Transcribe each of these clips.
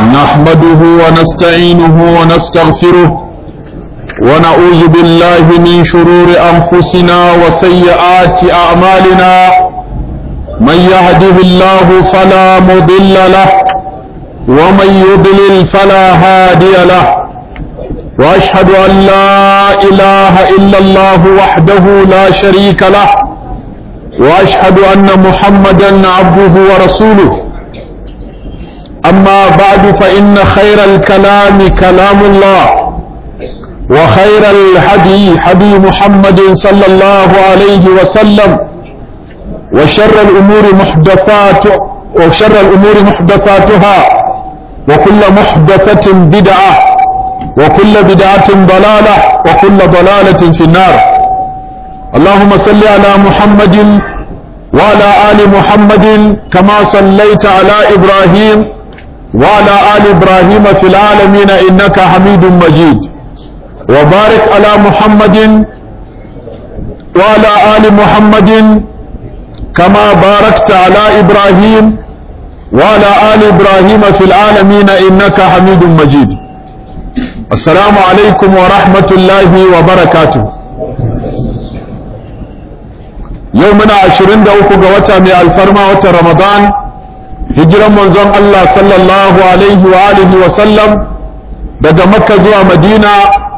نحمده ونستعينه ونستغفره ونعوذ بالله من شرور أنفسنا وسيئات أعمالنا من يهده الله فلا مضل له ومن يضلل فلا هادي له وأشهد أن لا إله إلا الله وحده لا شريك له وأشهد أن محمدا عبده ورسوله أما بعد فإن خير الكلام كلام الله وخير الهدي هدي محمد صلى الله عليه وسلم وشر الأمور محدثات وشر الأمور محدثاتها وكل محدثة بدعة وكل بدعة ضلالة وكل ضلالة في النار اللهم صل على محمد وعلى آل محمد كما صليت على إبراهيم وعلى آل إبراهيم في العالمين إنك حميد مجيد وبارك على محمد وعلى آل محمد كما باركت على إبراهيم وعلى آل إبراهيم في العالمين إنك حميد مجيد السلام عليكم ورحمة الله وبركاته يومنا عشرين دوكو قوتا من الفرما وتا رمضان hijiran manzon Allah sallallahu alaihi wa alihi wa sallam daga makka zuwa madina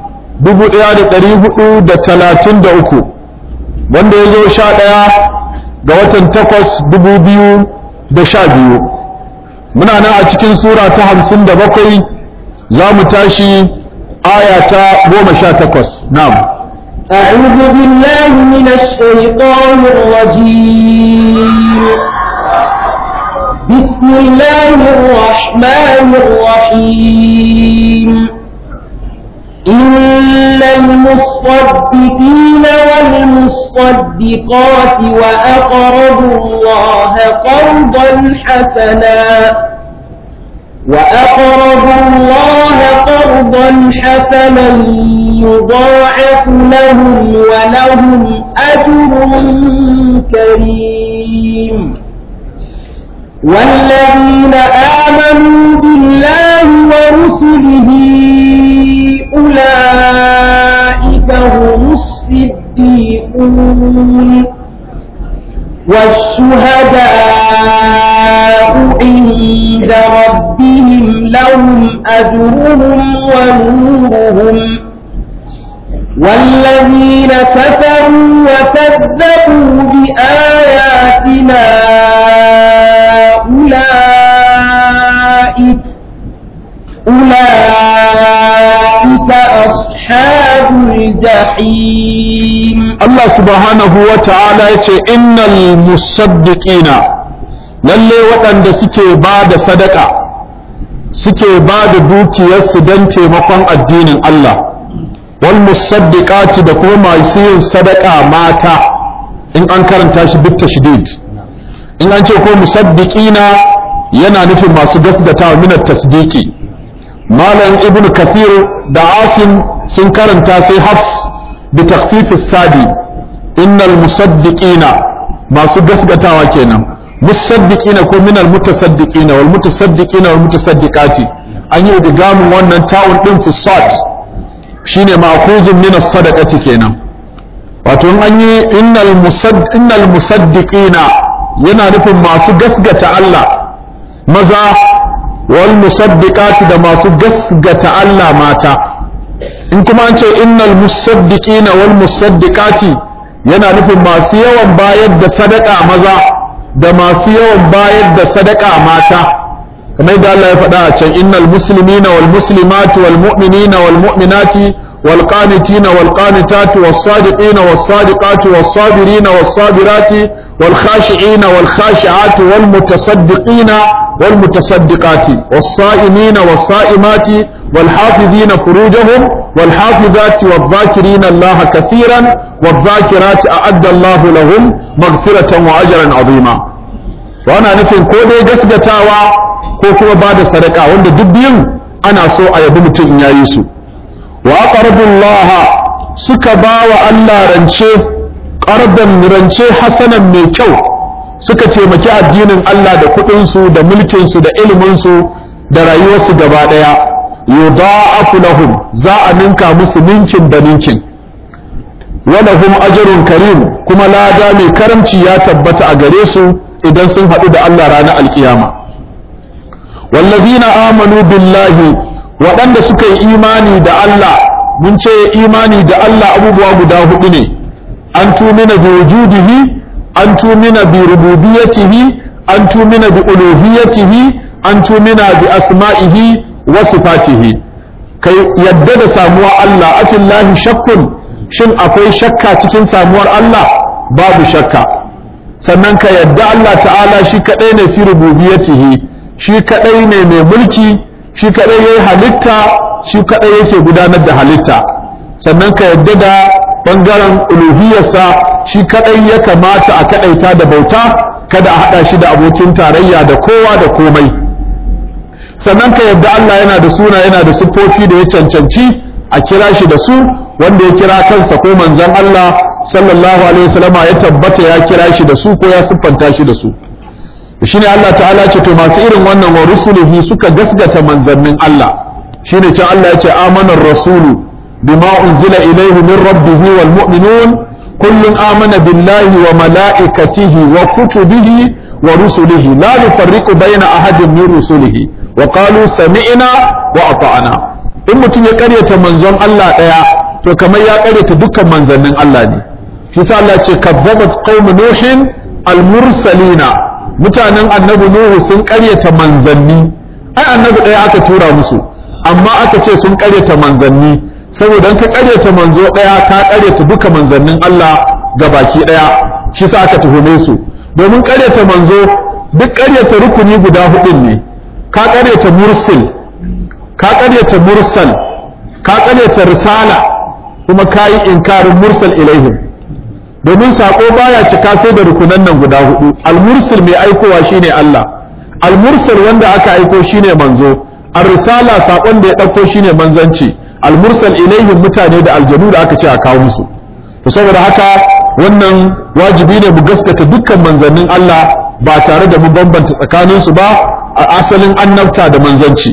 1433 wanda ya zo sha ɗaya ga watan takwas dubu biyu da sha biyu muna nan a cikin sura ta hamsin da bakwai za mu tashi aya ta goma sha takwas na'am أعوذ بالله من الشيطان الرجيم بسم الله الرحمن الرحيم إن المصدقين والمصدقات وأقرضوا الله قرضا حسنا وأقرضوا الله قرضا حسنا يضاعف لهم ولهم أجر كريم والذين آمنوا بالله ورسله أولئك هم الصديقون والشهداء عند ربهم لهم أجرهم ونورهم والذين كفروا وكذبوا بآياتنا أولئك أولئك أصحاب الجحيم Allah subhanahu wa ta'ala ya ce innal musaddiqina lalle waɗanda suke ba da sadaka suke ba da dukiyarsu don taimakon addinin Allah wal musaddiqati da kuma masu yin sadaka mata in an karanta shi bit tashdid in an ce ko musaddiqina yana nufin masu gasgatawa min tasdiki malam ibn kathir da asim sun karanta sai hafs bi takhfif sadi innal musaddiqina masu gasgatawa kenan musaddiqina ko minal mutasaddiqina wal mutasaddiqina wal mutasaddiqati an yi digamun wannan ta'un din fi sad shine ma'khuzun min as-sadaqati kenan wato an yi innal musad innal musaddiqina yana nufin masu gasgata Allah maza wal musaddiqati da masu gasgata Allah mata in kuma an ce innal musaddiqina wal musaddiqati yana nufin masu yawan bayar da sadaka maza da masu yawan bayar da sadaka mata kamar da Allah ya faɗa a can innal muslimina wal muslimati wal mu'minina wal mu'minati wal qanitina wal qanitati was sadiqina was sadiqati was sabirina was sabirati wal khashi'ina wal khashi'ati wal mutasaddiqina wal mutasaddiqati was sa'imina was sa'imati wal hafizina furujahum wal hafizati wal dhakirina Allah kathiran wal dhakirati a'adda Allah lahum maghfiratan wa ajran 'azima to ana nufin ko dai gasgatawa ko kuma ba da sadaka wanda duk biyun ana so a yabi mutum in yayi su wa aqrabullaha suka ba wa Allah rance qardan rance hasanan mai kyau suka taimaki addinin Allah da kuɗinsu da mulkinsu da iliminsu da rayuwarsu gaba ɗaya yudha'afu lahum za a ninka musu ninkin da ninkin walahum ajrun karim kuma lada mai karamci ya tabbata a gare su idan sun haɗu da Allah ranar alkiyama wallazina amanu billahi waɗanda suka yi imani da Allah mun ce imani da Allah abubuwa guda hudu ne an tumina bi wujudihi an tumina bi rububiyatihi an tumina bi uluhiyatihi an tumina bi asma'ihi wa sifatihi kai yadda da samuwar Allah afillahi shakkun shin akwai shakka cikin samuwar Allah babu shakka sannan ka yadda Allah ta'ala shi kadai ne fi rububiyatihi shi kadai ne mai mulki shi kadai yayi halitta shi kadai yake gudanar da halitta sannan ka yadda da bangaren uluhiyarsa shi kadai ya kamata a kadaita da bauta kada a hada shi da abokin tarayya da kowa da komai sannan ka yadda Allah yana da suna yana da siffofi da ya cancanci a kira shi da su wanda ya kira kansa ko manzon Allah sallallahu alaihi wasallam ya tabbata ya kira shi da su ko ya siffanta shi da su shine Allah ta'ala ce to masu irin wannan wa rusulihi suka gasgata manzannin Allah shine can Allah ya ce amana rasulu bima unzila ilayhi min rabbihi wal mu'minun kullun amana billahi wa malaikatihi wa kutubihi wa rusulihi la nufarriqu baina ahadin min rusulihi wa qalu sami'na wa ata'na in mutum ya karyata manzon Allah daya to kamar ya karyata dukkan manzannin Allah ne shi sa Allah ce kazzabat qaum nuhin al-mursalina mutanen annabi nuhu sun karyata manzanni ai annabi ɗaya aka tura musu amma aka ce sun karyata manzanni saboda in ka karyata manzo ɗaya ka karyata duka manzannin Allah ga baki ɗaya shi sa aka tuhume su domin karyata manzo duk karyata rukuni guda hudun ne ka karyata mursil ka karyata mursal ka karyata risala kuma ka yi inkarin mursal ilaihim domin sako baya cika sai da rukunan nan guda hudu al-mursil mai aikowa shine Allah al-mursal wanda aka aiko shine manzo ar-risala sakon da ya dauko shine manzanci al-mursal ilaihim mutane da aljanu da aka ce a kawo musu to saboda haka wannan wajibi ne mu gaskata dukkan manzannin Allah ba tare da mu bambanta tsakanin su ba a asalin annabta da manzanci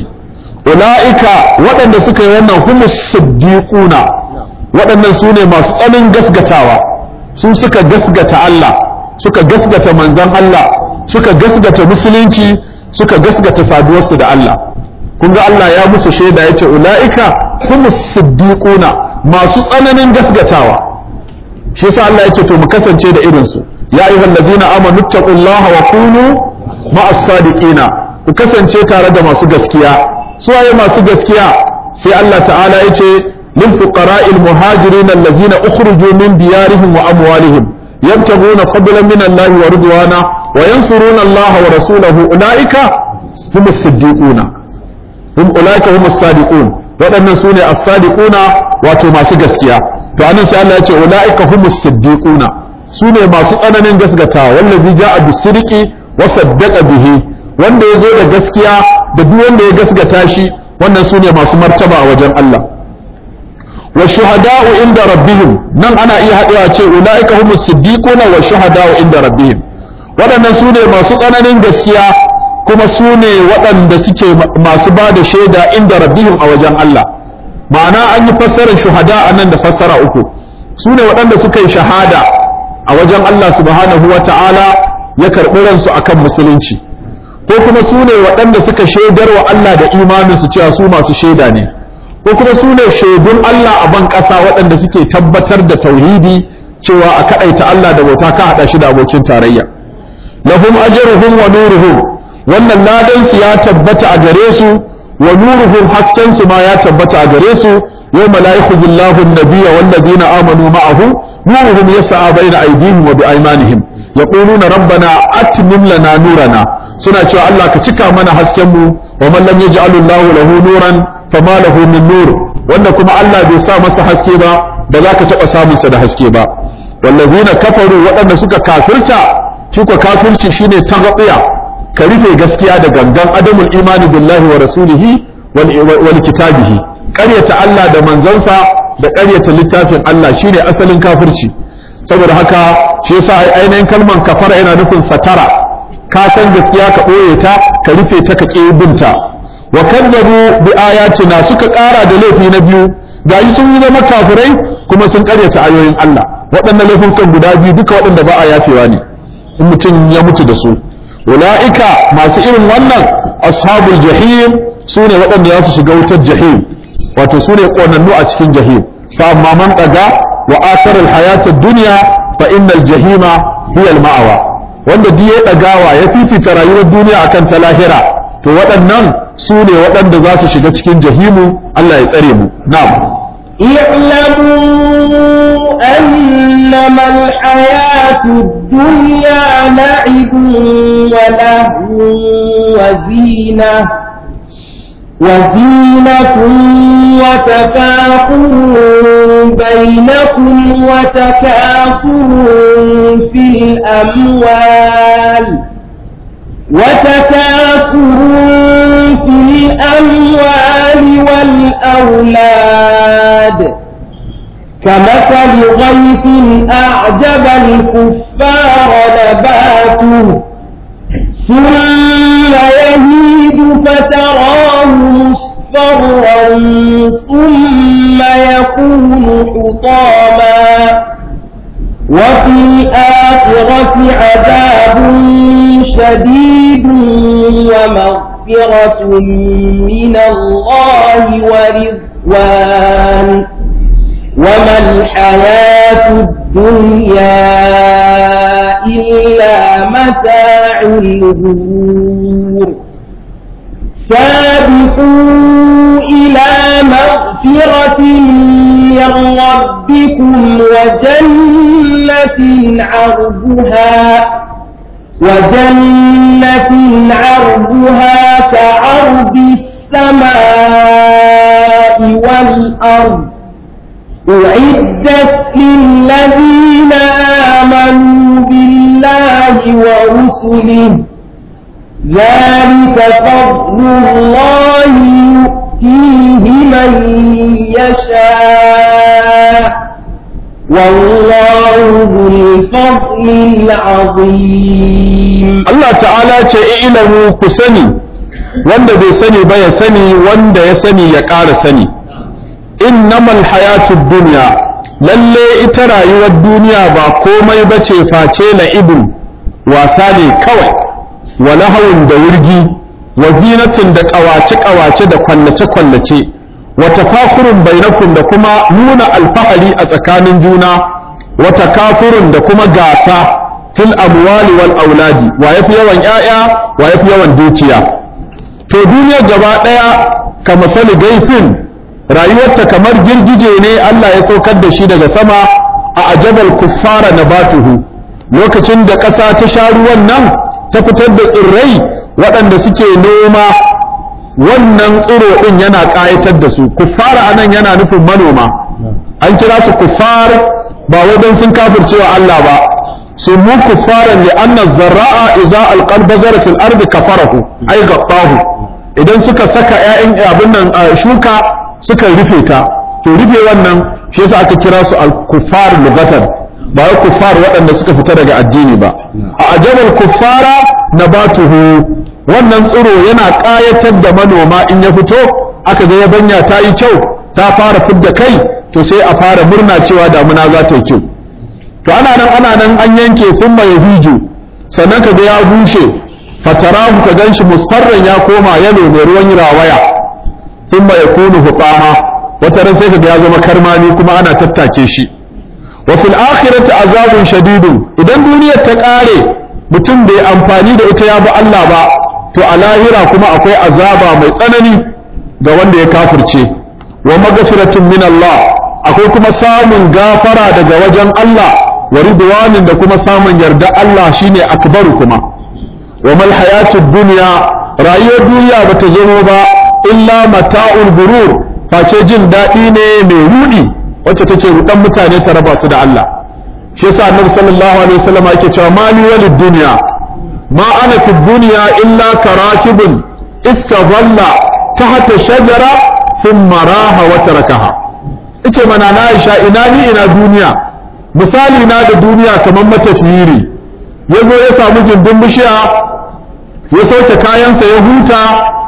ulaika waɗanda suka yi wannan humus siddiquna waɗannan su ne masu tsanin gasgatawa su suka gasgata Allah suka gasgata manzan Allah suka gasgata musulunci suka gasgata saduwarsu da Allah kun ga Allah ya musu shaida yace ulaika humus siddiquna masu tsananin gasgatawa shi yasa Allah yace to mu kasance da irin su ya ayyuhal ladina amanu taqullaha wa kunu ma'as sadiqina ku kasance tare da masu gaskiya su waye masu gaskiya sai Allah ta'ala yace للفقراء المهاجرين الذين أخرجوا من ديارهم وأموالهم يبتغون فضلا من الله ورضوانا وينصرون الله ورسوله أولئك هم الصديقون هم أولئك هم الصادقون waɗannan su ne as-sadiquna wato masu gaskiya to anan sai Allah ya ce ulaika humus siddiquna su ne masu tsananin gaskata wallazi ja'a bis-sidqi wa saddaqa bihi wanda ya zo da gaskiya da duk wanda ya gaskata shi wannan su ne masu martaba a wajen Allah wa shuhada'u inda rabbihim nan ana iya haɗewa ce ulaika humus siddiquna wa shuhada'u inda rabbihim waɗannan su ne masu tsananin gaskiya kuma su ne waɗanda suke masu ba da shaida inda rabbihim a wajen Allah ma'ana an yi fassarar shuhada a nan da fassara uku su ne waɗanda suka yi shahada a wajen Allah subhanahu wa ta'ala ya karɓi ransu akan musulunci ko kuma su ne waɗanda suka shaidar wa Allah da imaninsu cewa su masu shaida ne ko kuma su ne shaidun Allah a ban ƙasa waɗanda suke tabbatar da tauhidi cewa a kaɗaita Allah da bauta ka haɗa shi da abokin tarayya lahum ajruhum wa nuruhum wannan ladan su ya tabbata a gare su wa nuruhum hasken su ma ya tabbata a gare su yawma la yakhuzullahu an-nabiyya wal ladina amanu ma'ahu nuruhum yas'a bayna aydihim wa biaymanihim yaquluna rabbana atmim lana nurana suna cewa Allah ka cika mana hasken mu wa man lam yaj'alillahu lahu nuran fama lahu min nur wanda kuma Allah bai sa masa haske ba ba za ka taɓa samunsa da haske ba wallazina kafaru waɗanda suka kafirta shi ko kafirci shine tagabiya ka rufe gaskiya da gangan adamul imani billahi wa rasulihi wal kitabihi ƙaryata Allah da manzansa da ƙaryata littafin Allah shine asalin kafirci saboda haka shi yasa ainihin kalman kafara yana nufin satara ka san gaskiya ka ɓoye ta ka rufe ta ka ƙi binta wa kadzabu bi ayatina suka ƙara da laifi na biyu gashi sun yi zama kafirai kuma sun ƙaryata ayoyin Allah waɗannan laifukan guda biyu duka waɗanda ba a yafewa ne in mutum ya mutu da su ula'ika masu irin wannan ashabul jahim su ne waɗanda za su shiga wutar jahim wato su ne ƙonannu a cikin jahim fa amma man ɗaga wa athara alhayata dunya fa innal jahima hiya alma'awa wanda duk ya ɗagawa ya fifita rayuwar duniya akan ta lahira to waɗannan su ne waɗanda za su shiga cikin jahimu Allah ya tsare mu na'am اعلموا أنما الحياة الدنيا لعب ولهو وزينة وزينة وتفاخر بينكم وتكاثر في الأموال وتكاثر في الأموال والأولاد كمثل غيث أعجب الكفار نباته ثم يهيد فتراه مصفرا ثم يكون حطاما وفي الآخرة عذاب شديد ومغفرة من الله ورضوان وما الحياة الدنيا إلا متاع الغرور سابقوا إلى مغفرة من ربكم وجنة عرضها وجنة عرضها كعرض السماء والأرض أعدت للذين آمنوا بالله ورسله ذلك فضل الله يؤتيه من يشاء والله ذو الفضل العظيم Allah ta'ala ce ilamu ku sani wanda bai sani ba ya sani wanda ya sani ya ƙara sani innamal hayatud dunya lalle ita rayuwar duniya ba komai bace face la'ibun wasa ne kawai wa lahawun da wurgi wa zinatin da ƙawace-ƙawace da kwallace-kwallace wa tafakurun bainakum da kuma nuna alfahari a tsakanin juna wa takafurun da kuma gasa fil amwali wal auladi wa yafi yawan ƴaƴa wa yafi yawan dukiya to duniyar gaba ɗaya kamar sali gaisin rayuwarta kamar girgije ne Allah ya saukar da shi daga sama a ajabal kuffara nabatuhu lokacin da ƙasa ta sha ruwan nan ta fitar da tsirrai waɗanda suke noma wannan tsiro ɗin yana ƙayatar da su kuffara anan yana nufin manoma an kira su kuffar ba wai don sun kafircewa Allah ba su mu kuffaran li anna zarra'a idza alqal bazara fil ardi kafarahu ay gattahu idan suka saka ƴaƴan abin nan shuka suka rufe ta to rufe wannan shi yasa aka kira su al-kuffar lugatan ba wai kuffar waɗanda suka fita daga addini ba a ajabal kuffara nabatuhu wannan tsiro yana ƙayatar da manoma in ya fito aka ga yabanya ta yi kyau ta fara fidda kai to sai a fara murna cewa damuna za ta yi kyau to ana nan ana nan an yanke thumma yahiju sannan ka ga ya bushe fatarahu ka ganshi musfarran ya koma yalo mai ruwan rawaya thumma yakunu hutama wata ran sai ka ga ya zama karmani kuma ana tattake shi wa fil akhirati azabun shadidun idan duniyar ta kare mutum bai amfani da ita ya bi Allah ba to a lahira kuma akwai azaba mai tsanani ga wanda ya kafirce wa magfiratun min Allah akwai kuma samun gafara daga wajen Allah wa ridwanin da kuma samun yarda Allah shine akbaru kuma wa mal hayatud dunya rayuwar duniya bata zama ba illa mata'ul gurur face jin daɗi ne mai rudi wacce take rudan mutane ta raba su da Allah shi yasa annabi sallallahu alaihi wasallam yake cewa mali walid dunya ma ana fi dunya illa karakibun iska dhalla tahta shajara thumma raha wa tarakaha ice mana na Aisha ina ni ina duniya misali na da duniya kamar matafiyi ne ya zo ya samu gindin bishiya ya sauke kayansa ya huta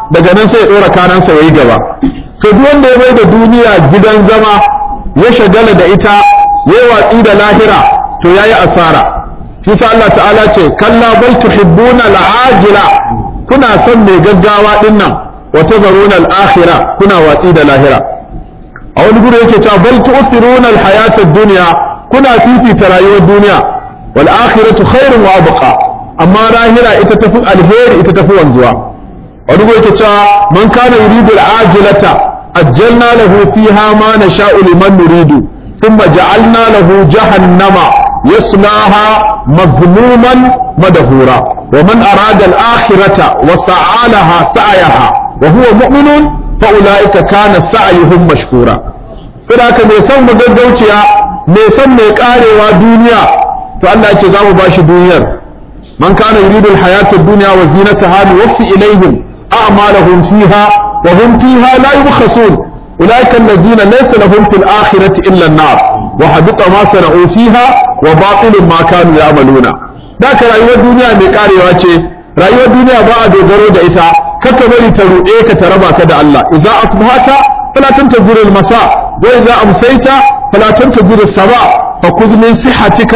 daga nan sai ya dora kanansa yayi gaba to duk wanda ya bai da duniya gidan zama ya shagala da ita ya watsi da lahira to yayi asara shi sa Allah ta'ala ce kalla bal tuhibbuna al'ajila kuna son mai gaggawa din nan wa tazaruna al-akhirah kuna watsi da lahira a wani guri yake cewa bal tu'thiruna al-hayata ad-dunya kuna fifita rayuwar duniya wal akhiratu khairun wa abqa amma lahira ita tafi alheri ita tafi wanzuwa wani guri yake cewa man kana yuridu al-ajilata ajjalna lahu fiha ma nasha'u liman nuridu thumma ja'alna lahu jahannama يصلاها مذموما مدهورا ومن أراد الآخرة وسعى لها سعيها وهو مؤمن فأولئك كان سعيهم مشكورا فذاك ميسان مددوتيا ميسان ميقاري ودنيا فألا يتزام باش دنيا من كان يريد الحياة الدنيا وزينتها نوفي إليهم أعمالهم فيها وهم فيها لا يبخسون أولئك الذين ليس لهم في الآخرة إلا النار وحبط ما صنعوا فيها وباطل ما كانوا يعملون ذاك رأيوة الدنيا مكاري واتي رأيوة الدنيا بعد ضرورة إتا ككبري تروئيك تربى كدا الله إذا أصبحت فلا تنتظر المساء وإذا أمسيت فلا تنتظر الصباح فخذ من صحتك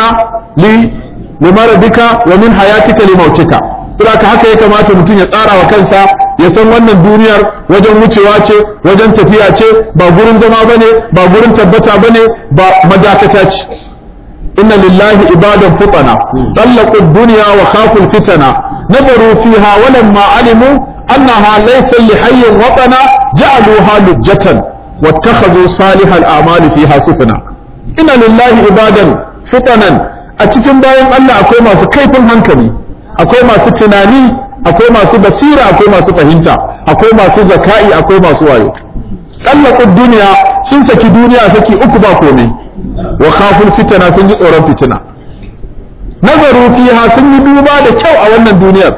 لمرضك ومن حياتك لموتك Saboda haka ya kamata mutum ya tsara wa kansa ya san wannan duniyar wajen wucewa ce wajen tafiya ce ba gurin zama bane ba gurin tabbata bane ba madakata ce inna lillahi ibadan futana tallaqu ad-dunya wa khafu al-fitana nazaru fiha wa lamma alimu annaha laysa li hayyin watana ja'aluha lujjatan wattakhadhu salihal a'mali fiha sufna inna lillahi ibadan futanan a cikin bayan Allah akwai masu kaifin hankali akwai masu tunani akwai masu basira akwai masu fahimta akwai masu zaka'i akwai masu wayo kallaqud duniya sun saki duniya saki uku ba komai wa khaful fitana sun ji tsoron fitina nazaru fiha sun yi duba da kyau a wannan duniyar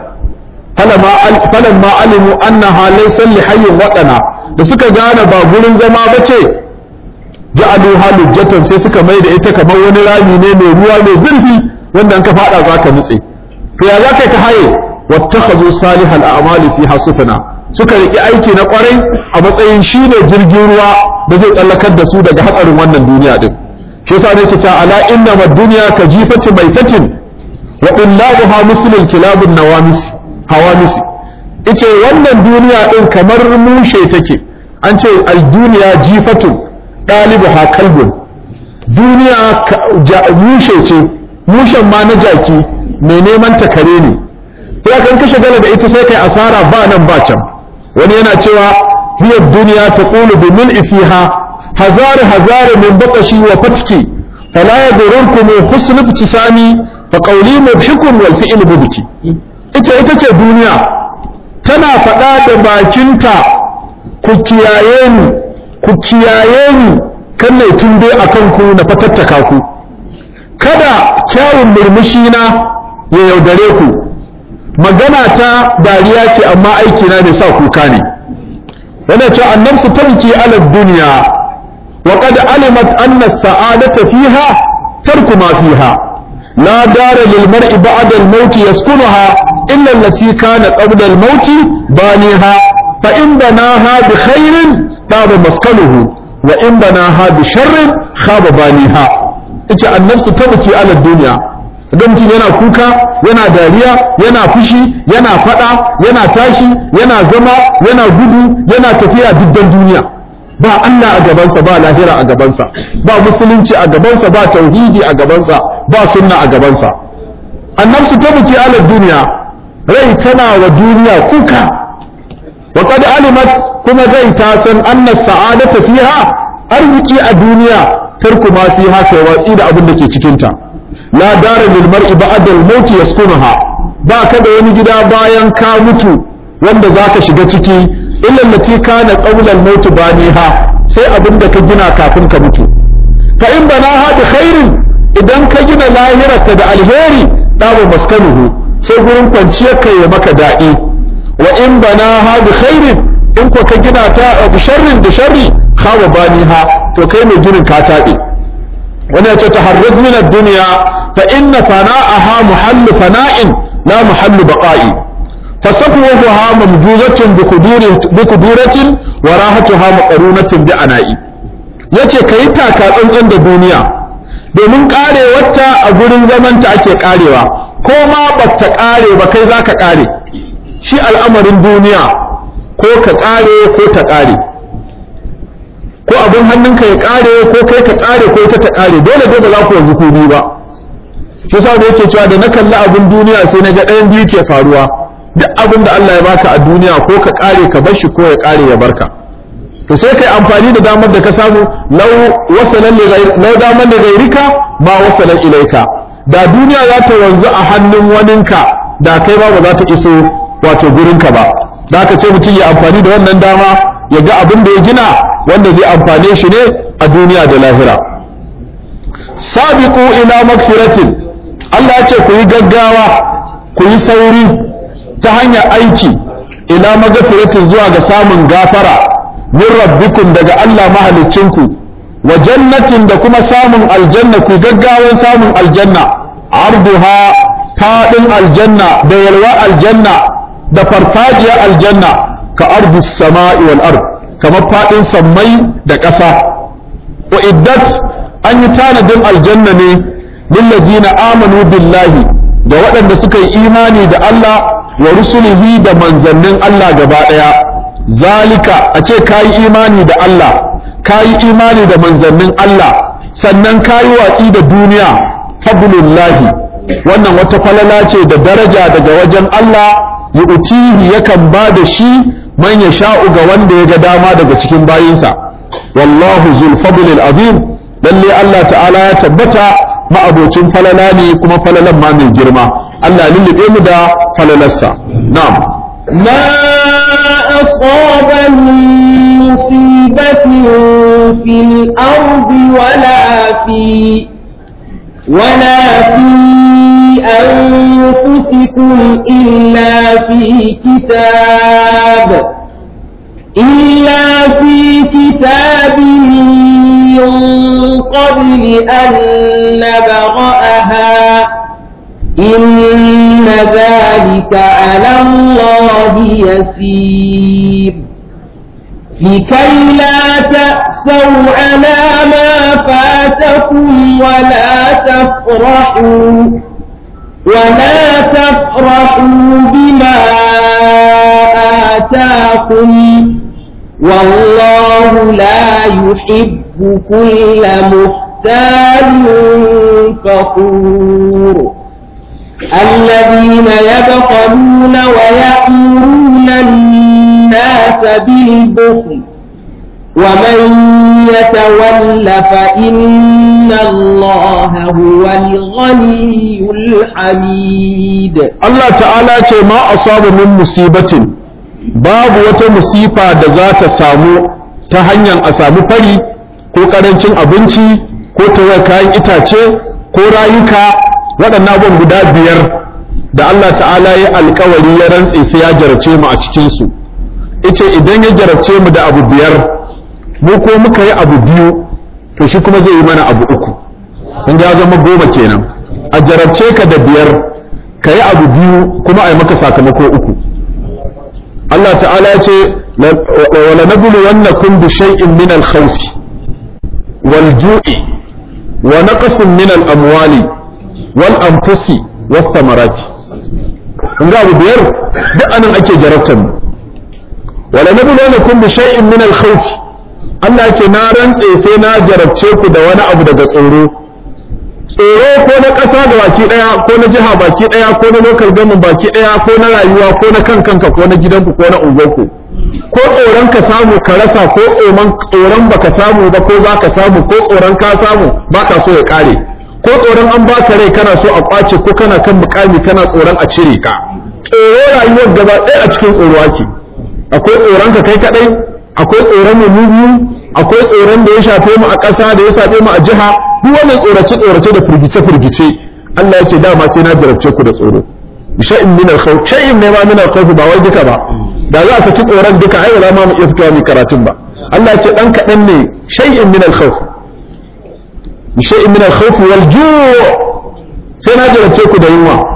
falamma alimu annaha laysa li hayyin wadana da suka gane ba gurin zama bace ja'alu halujjatan sai suka mai da ita kamar wani rami ne mai ruwa mai zurfi wanda in ka fada zaka nutse to ya zaka ka haye wattakhadhu salihal a'mali fiha sufana suka riki aiki na kwarai a matsayin shine jirgin ruwa da zai tsallakar da su daga hatsarin wannan duniya din shi yasa nake cewa ala inna mad dunya ka jifati maitatin wa illaha muslimul kilabun nawamis hawamis ice wannan duniya din kamar mushe take an ce al duniya jifatun ɗalibuha kalbun duniya mushe ce mushen ma na jaki mai neman ta kare ne sai kan kashe gala da ita sai kai asara ba nan ba can wani yana cewa hiya duniya ta qulu bi min fiha hazar hazar min batashi wa fatki fala yadurunkum husn ibtisami fa qawli mudhikun wal fi'l mubki ita ita ce duniya tana faɗa da bakinta ku kiyaye ni ku kiyaye ni kan na tunde a kanku na fatattaka ku kada kyawun murmushi na ya yaudare ku magana ta dariya ce amma aiki na ne sa kuka ne yana ce annabsu tarki ala duniya wa qad alimat anna sa'adata fiha tarku ma fiha la dara lil mar'i ba'da al-maut yaskunuha illa allati kana qabla al-maut baniha fa in banaha bi khairin ɗaba maskaluhu wa in banaha bi sharrin khaba baniha ita annabsu tabki ala duniya idan mutum yana kuka yana dariya yana fushi yana fada yana tashi yana zama yana gudu yana tafiya diddan duniya ba Allah a gabansa ba lahira a gabansa ba musulunci a gabansa ba tauhidi a gabansa ba sunna a gabansa annabsu tabki ala duniya rai tana wa duniya kuka وقد علمت كما زي تاسن أن السعادة فيها أرزقي الدنيا ترك ما فيها كواتي دا أبن دكي تكينتا لا دار للمرء بعد الموت يسكنها ba ka da wani gida bayan ka mutu wanda za ka shiga ciki illa lati kana qawlan maut baniha sai abin da ka gina kafin ka mutu fa in banaha bi khairin idan ka gina lahirarka da alheri dawo maskanuhu sai gurin kwanciyar ka ya maka daɗi wa in banaha bi khairin in ko ka gina ta bi sharrin da sharri khawa baniha to kai mai ginin ka tabe wani ya ce taharraz min ad-dunya fa inna fana'aha muhallu fana'in la muhallu baqa'i fasafwaha mamjuzatun bi kuduratin wa rahatuha maqrunatin bi ana'i yace kai taka tsantsan da duniya domin karewarta a gurin zamanta ake karewa ko ma bata kare ba kai zaka kare shi al'amarin duniya ko ka kare ko ta kare ko abin hannunka ya kare ko kai ka kare ko ita ta kare dole dai ba za ku yanzu ku biyu ba shi sa da yake cewa da na kalli abin duniya sai na ga ɗayan biyu ke faruwa duk abin da Allah ya baka a duniya ko ka kare ka bar shi ko ya kare ya barka to sai kai amfani da damar da ka samu law wasalan li law damar da gairika ma wasalan ilaika da duniya za ta wanzu a hannun waninka da kai ba ba za ta iso wato gurinka ba da haka sai mutum ya amfani da wannan dama ya ga abin da ya gina wanda zai amfane shi ne a duniya da lahira sabiqu ila magfiratin Allah ya ce ku yi gaggawa ku yi sauri ta hanyar aiki ila magfiratin zuwa ga samun gafara min rabbikum daga Allah mahaliccinku wa jannatin da kuma samun aljanna ku gaggawan samun aljanna arduha fadin aljanna da yalwa aljanna da farfajiya aljanna ka ardi sama'i wal ard kamar fadin sammai da ƙasa wa iddat an yi tanadin aljanna ne lillazina amanu billahi da waɗanda suka yi imani da Allah wa rusulihi da manzannin Allah gaba ɗaya zalika a ce kayi imani da Allah kayi imani da manzannin Allah sannan kayi watsi da duniya fadlullahi wannan wata falala ce da daraja daga wajen Allah yu'tihi yakan ba da shi man ya sha'u ga wanda ya ga dama daga cikin bayinsa wallahu zul fadlil azim lalle Allah ta'ala ya tabbata ma'abocin falala ne kuma falalan ma mai girma Allah lullube mu da falalarsa na'am ما أصاب من مصيبة في الأرض ولا في ولا في أنفسكم إلا في كتاب إلا في كتاب من قبل أن نبرأها إن ذلك على الله يسير لكي لا تأسوا على ما فاتكم ولا تفرحوا ولا تفرحوا بما آتاكم والله لا يحب كل مختال فخور الذين يبخلون ويأمرون الناس بالبخل ومن يتول فإن الله هو الغني الحميد Allah ta'ala ce ma asabu min musibatin babu wata musifa da za ta samu ta hanyar a samu fari ko karancin abinci ko tawar kayan itace ko rayuka waɗannan abubuwan guda biyar da Allah ta'ala ya alkawari ya rantse sai ya jarabce mu a cikinsu ice idan ya jarabce mu da abu biyar mu ko muka yi abu biyu to shi kuma zai yi mana abu uku kun ya zama goma kenan a jarabce ka da biyar ka yi abu biyu kuma a yi maka sakamako uku Allah ta'ala ya ce wala nabulu wannakum bi shay'in min al-khawf wal ju'i wa naqsin min al-amwali wal anfusi was samarati kun ga abu biyar duk anan ake jarabtar mu wala nabulu wannakum bi shay'in min al-khawf Allah ya ce na rantse sai na jarabce ku da wani abu daga tsoro tsoro ko na ƙasa da baki ɗaya ko na jiha baki ɗaya ko na local government baki ɗaya ko na rayuwa ko na kan kanka ko na gidanku ko na unguwarku ko tsoron ka samu ka rasa ko tsoron tsoron baka samu ba ko za ka samu ko tsoron ka samu baka so ya ƙare ko tsoron an baka rai kana so a ƙwace ko kana kan mukami kana tsoron a cire ka tsoro rayuwar gaba ɗaya a cikin tsoro ake akwai tsoron ka kai kaɗai akwai tsoron mu biyu akwai tsoron da ya shafe mu a ƙasa da ya shafe mu a jiha duk wannan tsorace tsorace da firgice firgice Allah ya ce dama sai na jarabce ku da tsoro shay'in min al-khawf shay'in ne ma min al-khawf ba wai duka ba da za a saki tsoron duka ai wala ma mu iya fitowa mu karatun ba Allah ya ce dan kadan ne shay'in min al-khawf shay'in min al-khawf wal ju' sai na jarabce ku da yunwa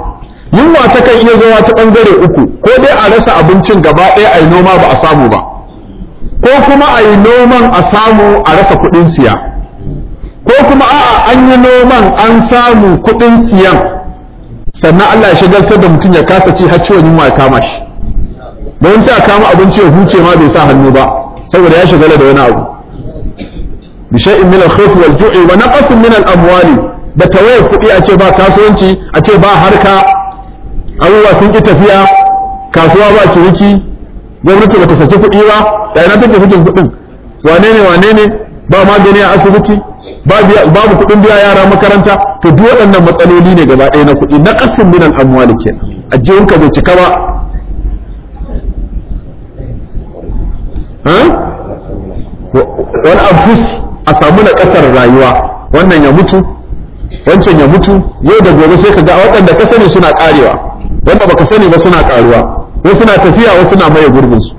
yunwa ta kan iya zuwa ta bangare uku ko dai a rasa abincin gaba ɗaya a yi noma ba a samu ba ko kuma a yi noman a samu a rasa kuɗin siya ko kuma a'a an yi noman an samu kuɗin siyan sannan Allah ya shagaltar da mutum ya kasa ci har ciwon yunwa ya kama shi don sai a kama abinci ya huce ma bai sa hannu ba saboda ya shagala da wani abu bi shay'in min al-khawf wal ju'i wa naqsin min al-amwali da tawaye kuɗi a ce ba kasuwanci a ce ba harka abubuwa sun ki tafiya kasuwa ba ciniki gwamnati bata saki kuɗi ba da ina take sakin kuɗin wane ne wane ne ba magani a asibiti babu kuɗin biya yara makaranta to duk waɗannan matsaloli ne gaba ɗaya na kuɗi na ƙasin min al-amwali kenan ajiyunka bai cika ba wani abus a samu na ƙasar rayuwa wannan ya mutu wancan ya mutu yau da gobe sai ka ga waɗanda ka sani suna ƙarewa wanda baka sani ba suna ƙaruwa wasu suna tafiya wasu suna maye gurbinsu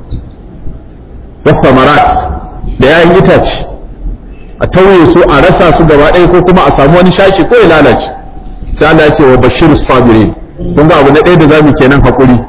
wasu marat da yayin itace a tauye su a rasa su gaba ɗaya ko kuma a samu wani shashi ko ya lalace sai Allah ya ce wa bashir sabirin kun ga abu na ɗaya da zamu kenan hakuri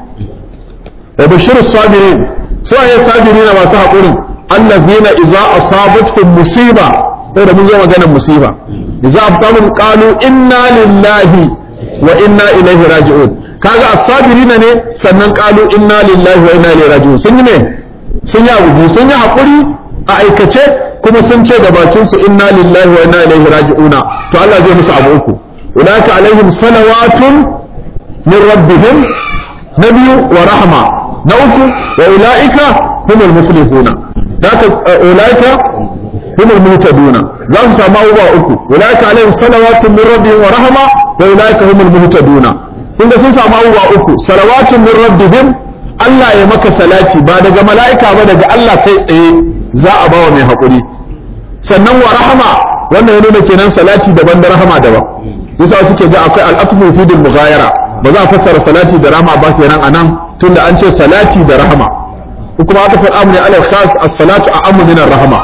wa bashir sabirin su ayi sabirin masu hakurin allazina idza asabatuhum musiba sai da mun zo maganar musiba idza abtamun qalu inna lillahi wa inna ilaihi raji'un kaga as-sabirin ne sannan qalu inna lillahi wa inna ilaihi raji'un sun yi ne sun yi abu sun yi hakuri a aikace kuma sun ce da bakin su inna lillahi wa inna ilaihi raji'una to Allah zai musu abu uku ulaka alaihim salawatun min rabbihim nabiyu wa rahma na uku wa ulaika humul muflihuna zaka ulaika humul muhtaduna za su samu abubuwa uku ulaika alaihim salawatun min rabbihim wa rahma wa ulaika humul muhtaduna kun ga sun samu abubuwa uku salawatun min rabbihim Allah ya maka salati ba daga mala'ika ba daga Allah kai tsaye za a bawa mai haƙuri sannan wa rahama wannan ya nuna kenan salati daban da rahama daban yasa suke ga akwai al'atfu fi dil mughayara ba za a fassara salati da rahama ba kenan anan tunda an ce salati da rahama kuma aka faɗa amri ala khas as-salatu a'ammu min ar-rahama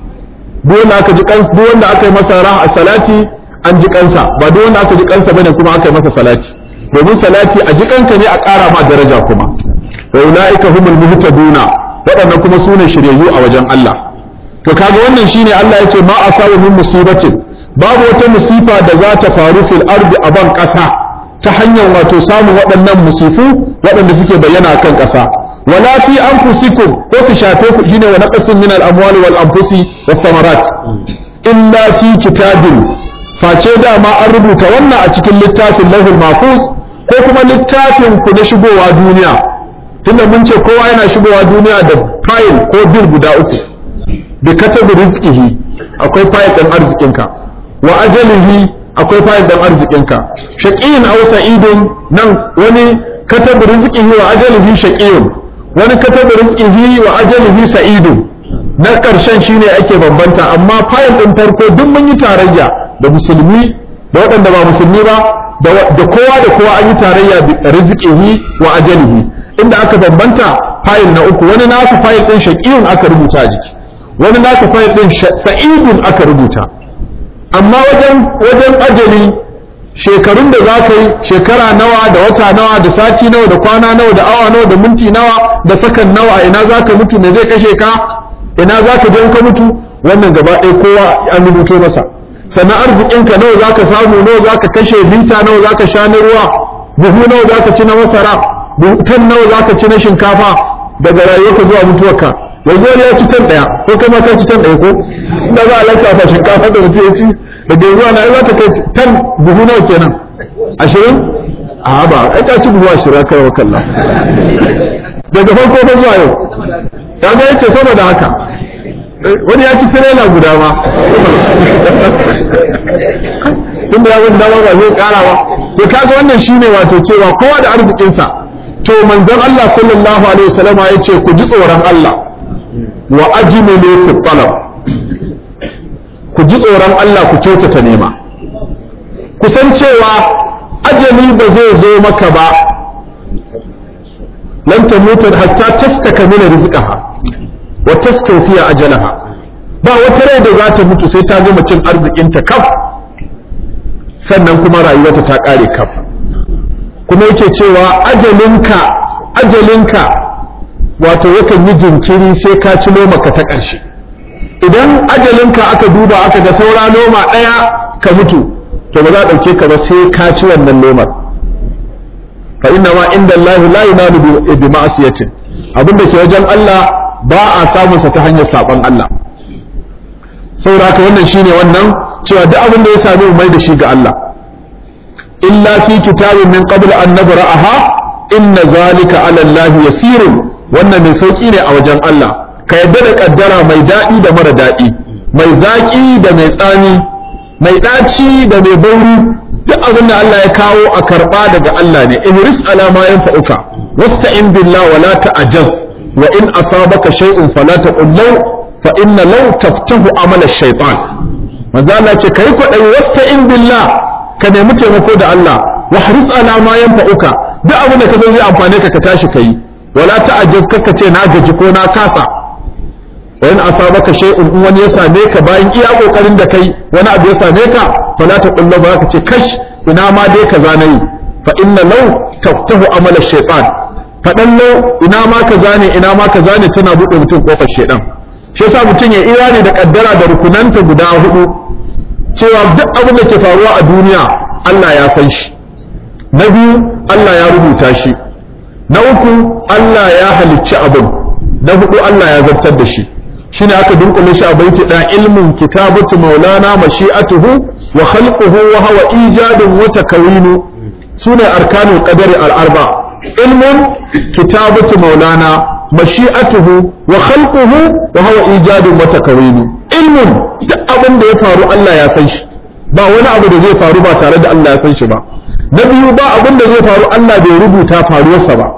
duk wanda aka ji kan duk wanda aka yi masa rahama salati an ji kansa ba duk wanda aka ji kansa bane kuma aka yi masa salati domin salati a ji kanka ne a ƙara ma daraja kuma wa ulaika humul muhtaduna waɗannan kuma sune shiryayyu a wajen Allah to kaga wannan shine Allah yace ma asabu min musibatin babu wata musifa da za ta faru fil ardi a ban ƙasa ta hanyar wato samun waɗannan musifu waɗanda suke bayyana kan ƙasa wala fi anfusikum ko su shafe ku shine wa naqasin min al amwali wal anfusi was thamarat illa fi kitabin face dama an rubuta wannan a cikin littafin lahul mahfuz ko kuma littafin ku na shigowa duniya tunda mun ce kowa yana shigowa duniya da fayil ko bil guda uku bi katabi rizqihi akwai fayil ɗin arzikinka wa ajalihi akwai fayil ɗin arzikinka shaqiyin aw sa'idun nan wani katabi rizqihi wa ajalihi shaqiyun wani katabi rizqihi wa ajalihi sa'idun na ƙarshen shine ake bambanta amma fayil ɗin farko duk mun yi tarayya da musulmi da waɗanda ba musulmi ba da kowa da kowa an yi tarayya bi rizqihi wa ajalihi inda aka bambanta fayil na uku wani nasu fayil ɗin shaqiyun aka rubuta a jiki wani naka fayil ɗin sa'idun aka rubuta amma wajen wajen ajali shekarun da za ka yi shekara nawa da wata nawa da sati nawa da kwana nawa da awa nawa da minti nawa da sakan nawa ina za ka mutu me zai kashe ka ina za ka je ka mutu wannan gaba ɗaya kowa an rubuto masa sannan arzikinka nawa za ka samu nawa za ka kashe lita nawa za ka sha na ruwa buhu nawa za ka ci na masara tan nawa za ka ci na shinkafa daga rayuwarka zuwa mutuwarka yanzu wani ya ci tan ɗaya ko kai ma ka ci tan ɗaya ko inda za a lantafa shinkafa da mutum ya ci da ruwa na za ta kai tan buhu nawa kenan ashirin a ba ai ka ci buhu ashirin kai wa kalla daga farko ba zuwa yau ya ga yace saboda haka wani ya ci tirela guda ma tunda ya wani dama ba zai kara ba to kaga wannan shine wato cewa kowa da arzikinsa to manzon Allah sallallahu alaihi wasallama ya ce ku ji tsoron Allah wa ajmilu fi talab ku ji tsoron Allah ku kyautata nema ku san cewa ajali ba zai zo maka ba lan tamutu hatta tastakmila rizqaha wa tastawfiya ajalaha ba wata rai da za ta mutu sai ta gama cin arzikinta kaf sannan kuma rayuwarta ta kare kaf kuma yake cewa ajalinka ajalinka wato yakan yi jinkiri sai ka ci ka ta ƙarshe idan ajalinka aka duba aka ga saura noma ɗaya ka mutu to ba za a ɗauke ka ba sai ka ci wannan nomar fa inna ma inda Allah la yunalu bi ma'asiyatin abinda ke wajen Allah ba a samun sa ta hanyar saban Allah saboda haka wannan shine wannan cewa duk abin da ya sami mu mai da shi ga Allah illa fi kitabin min qabl an nabra'aha inna zalika ala Allah yasirun wannan mai sauki ne a wajen Allah ka yadda da kaddara mai daɗi da mara daɗi mai zaƙi da mai tsami mai ɗaci da mai bauri duk abin da Allah ya kawo a karɓa daga Allah ne ihris ala ma yanfa'uka wasta'in billah wa la ta'jaz wa in asabaka shay'un fala taqul law fa inna law taftahu amala ash-shaytan manzo Allah ce kai kwadai wasta'in billah ka nemi taimako da Allah wa haris ala ma yanfa'uka duk abin da ka san zai amfane ka ka tashi kai wala ta'jaz kaka ce na gaji ko na kasa wa in asabaka shay'un in wani ya same ka bayan iya kokarin da kai wani abu ya same ka fala ta kullu ba ka ce kash ina ma dai kaza nayi fa inna law taftahu amala shaytan fadan law ina ma kaza ne ina ma kaza ne tana bude mutum kofar shaytan shi yasa mutum ya imani da kaddara da rukunanta guda hudu cewa duk abin da ke faruwa a duniya Allah ya san shi na biyu Allah ya rubuta shi na uku Allah ya halicci abin na hudu Allah ya zartar da shi shine aka dunkule shi a baiti da ilmun kitabatu maulana mashi'atuhu wa khalquhu wa huwa ijadun wa takawinu sune arkanul qadari al arba ilmun kitabatu maulana mashi'atuhu wa khalquhu wa huwa ijadun wa takawinu ilmun duk abin da ya faru Allah ya san shi ba wani abu da zai faru ba tare da Allah ya san shi ba na biyu ba abin da zai faru Allah bai rubuta faruwarsa ba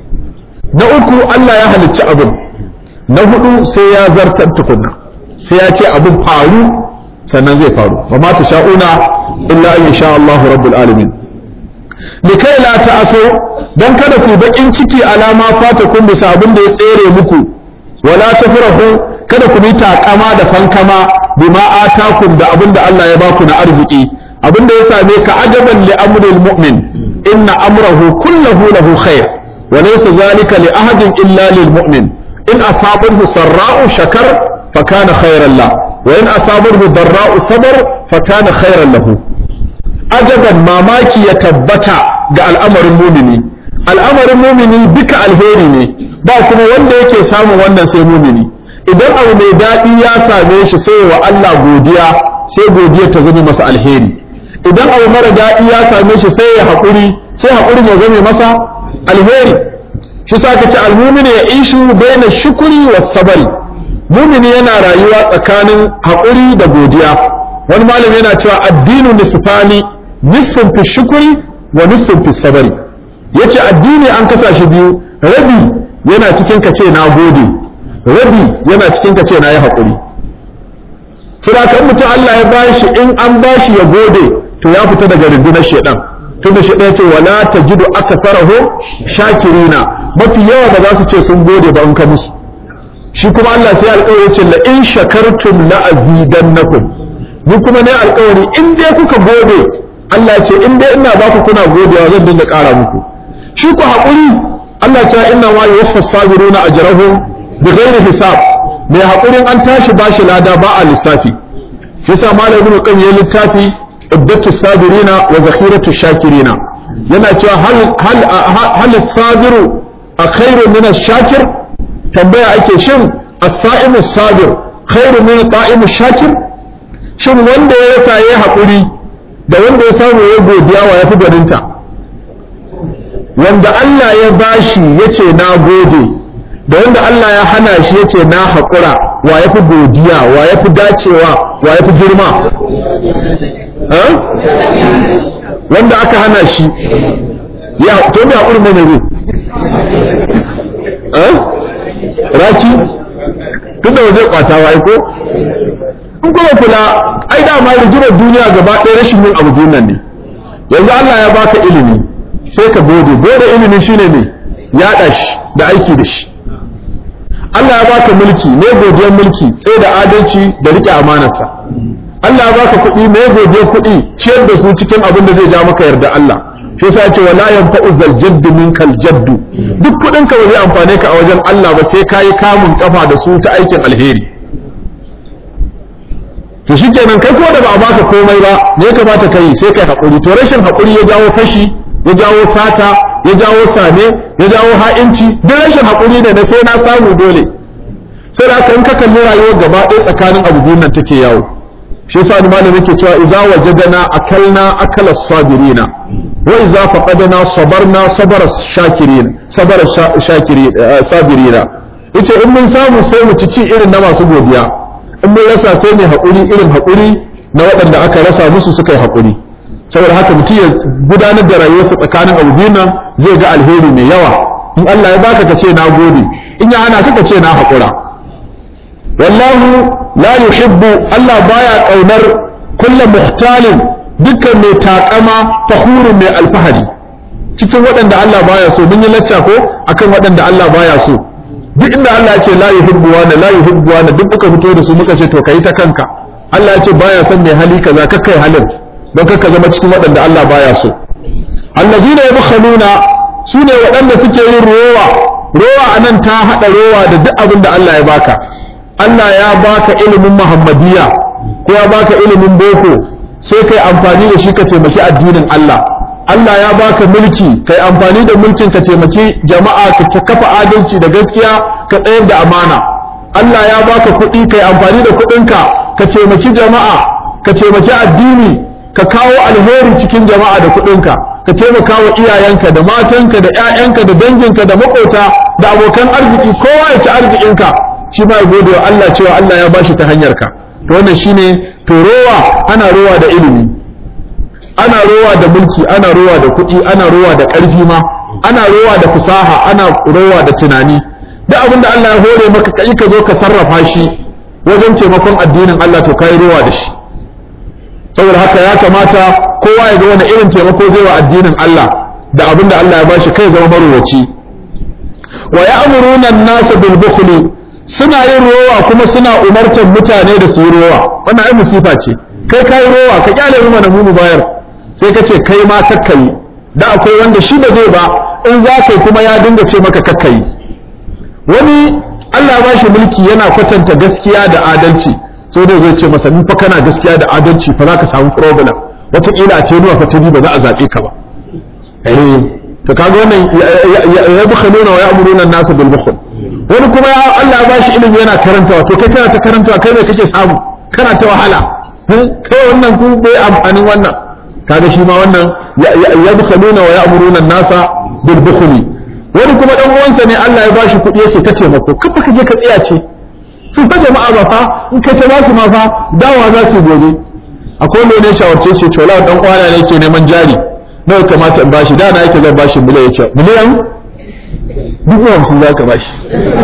na uku Allah ya halicci abin na hudu sai ya zartar tukunna sai ya ce abin faru sannan zai faru wa ma ta sha'una illa an sha Allahu rabbul alamin likai la ta'asu dan kada ku bakin ciki alama fata kun bisa abin da ya tsere muku wala tafrahu kada ku yi takama da fankama bima atakum da abin da Allah ya baku na arziki abin da ya same ka ajaban li amril mu'min inna amrahu kullahu lahu khair wa laysa zalika li ahadin illa lil mu'min in asabahu sarra'u shakar fa kana khairan la wa in asabahu darra'u sabar fa kana khairan lahu ajaban mamaki ya tabbata ga al'amarin mumini al'amarin mumini duka alheri ne ba kuma wanda yake samun wannan sai mumini idan abu mai daɗi ya same shi sai wa Allah godiya sai godiya ta zame masa alheri idan abu mara daɗi ya same shi sai ya haƙuri sai haƙurin ya zame masa alheri shi sa ka ce almumini ya ishu baina shukuri wa sabari mumini yana rayuwa tsakanin haƙuri da godiya wani malami yana cewa addinu nisfani nisfun fi shukuri wa nisfun fi sabari yace addini an kasa shi biyu rabi yana cikin ka ce na gode rabi yana cikin ka ce na yi haƙuri kira kan mutum Allah ya bashi in an bashi ya gode to ya fita daga rundunar shedan tunda shi ɗaya ce wala tajidu aktharahu shakirina mafi yawa ba za su ce sun gode ba in ka musu shi kuma Allah sai alƙawari ce la in shakartum la azidannakum ni kuma ne alƙawari in dai kuka gode Allah ce in dai ina ba ku kuna godewa zan dinga ƙara muku shi ku haƙuri Allah ce inna ma yuwaffa sabiruna ajrahum bighairi hisab mai haƙurin an tashi bashi lada ba a lissafi yasa malamin kan ya littafi iddatu sabirina wa zakhiratu shakirina yana cewa hal hal hal sabiru a khairu min ash-shakir tambaya ake shin as-sa'imu sabir khairu min ta'imu shakir shin wanda ya rasa yayi hakuri da wanda ya samu ya godiya wa yafi gwaninta wanda Allah ya bashi yace na gode da wanda Allah ya hana shi yace na haƙura wa yafi godiya wa yafi dacewa wa yafi girma wanda aka hana shi ya to da haƙuri mai ne raki tunda waje kwata wai ko in kuma kula ai da ma rigimar duniya gaba ɗaya rashin yin abu duniyan ne yanzu Allah ya baka ilimi sai ka gode gode ilimi shine ne yaɗa shi da aiki da shi Allah ya baka mulki ne godiyar mulki tsaye da adalci da rike amanarsa Allah ya baka kuɗi ne godiyar kuɗi ciyar da su cikin abin da zai ja maka yarda Allah shi yasa ce wala yanfa'u zal jaddu minkal jaddu duk kudin ka ba zai amfane ka a wajen Allah ba sai kayi kamun kafa da su ta aikin alheri to shikenan kai ko da ba a baka komai ba me ya kamata kai sai kai hakuri to rashin hakuri ya jawo fashi ya jawo sata ya jawo same ya jawo ha'inci duk rashin hakuri ne na sai na samu dole sai da kan ka kalli rayuwar gaba ɗaya tsakanin abu biyun nan take yawo shi yasa ni malami yake cewa idza wajadana akalna akala sabirina wa idza faqadna sabarna sabara shakirin sabara shakirin sabirina yace in mun samu sai mu ci ci irin na masu godiya in mun rasa sai mai haƙuri irin haƙuri na waɗanda aka rasa musu suka yi haƙuri saboda haka mutum ya gudanar da rayuwarsa tsakanin abu biyun nan zai ga alheri mai yawa in Allah ya baka ka ce na gode in ya hana ka ka ce na haƙura wallahu la yuhibbu Allah baya kaunar kullum muhtalin dukkan mai takama fakhurun mai alfahari cikin waɗanda Allah baya so mun yi lacca ko akan waɗanda Allah baya so duk inda Allah ya ce la yuhibbu wa la yuhibbu wa duk muka fito da su muka ce to kai ta kanka Allah ya ce baya son mai hali kaza ka kai halin don ka zama cikin waɗanda Allah baya so allazina yabkhaluna sune waɗanda suke yin rowa rowa anan ta hada rowa da duk abin da Allah ya baka Allah ya baka ilimin Muhammadiyya ko ya baka ilimin boko sai kai amfani da shi ka taimaki addinin Allah Allah ya baka mulki kai amfani da mulkin ka taimaki jama'a ka kafa adalci da gaskiya ka tsayar da amana Allah ya baka kuɗi kai amfani da kuɗinka ka taimaki jama'a ka taimaki addini ka kawo alheri cikin jama'a da kuɗinka ka taimaka wa iyayenka da matanka da 'ya'yanka da danginka da makota da abokan arziki kowa ya ci arzikinka shi ma ya gode wa Allah cewa Allah ya bashi ta hanyar ka to wannan shine to rowa ana rowa da ilimi ana rowa da mulki ana rowa da kuɗi ana rowa da ƙarfi ma ana rowa da fasaha ana rowa da tunani duk abin da Allah ya hore maka kai ka zo ka sarrafa shi wajen taimakon addinin Allah to kai rowa da shi saboda haka ya kamata kowa ya ga wani irin taimako zai wa addinin Allah da abin da Allah ya bashi kai zama marowaci wa ya'muruna an-nasa bil bukhli suna yin rowa kuma suna umartar mutane da su yi rowa wannan ai musifa ce kai kai rowa ka kyale mu mana mu bayar sai ka ce kai ma kakkai da akwai wanda shi ba zai ba in za kai kuma ya dinga ce maka kakkai wani Allah ba shi mulki yana kwatanta gaskiya da adalci sai dai zai ce masa in fa kana gaskiya da adalci fa za ka samu problem wataƙila a ce nuwa fa ba za a zaɓe ka ba eh to kaga wannan ya bukhaluna wa ya'muruna an-nasa bil bukhl wani kuma ya Allah ya bashi ilimi yana karantawa to kai kana ta karantawa kai ne kake samu kana ta wahala kai wannan ku bai amfanin wannan kaga shi ma wannan ya bukhaluna wa ya'muruna an-nasa bil bukhli wani kuma dan uwansa ne Allah ya bashi kuɗi yake ta taimako kafa ka je ka tsaya ce su fa jama'a ba fa in ka ce basu ma fa dawa za su gobe akwai wanda ne shawarce shi to la dan kwana ne yake neman jari nawa kamata in bashi da na yake zan bashi miliyan yace miliyan dubu hamsin za ka bashi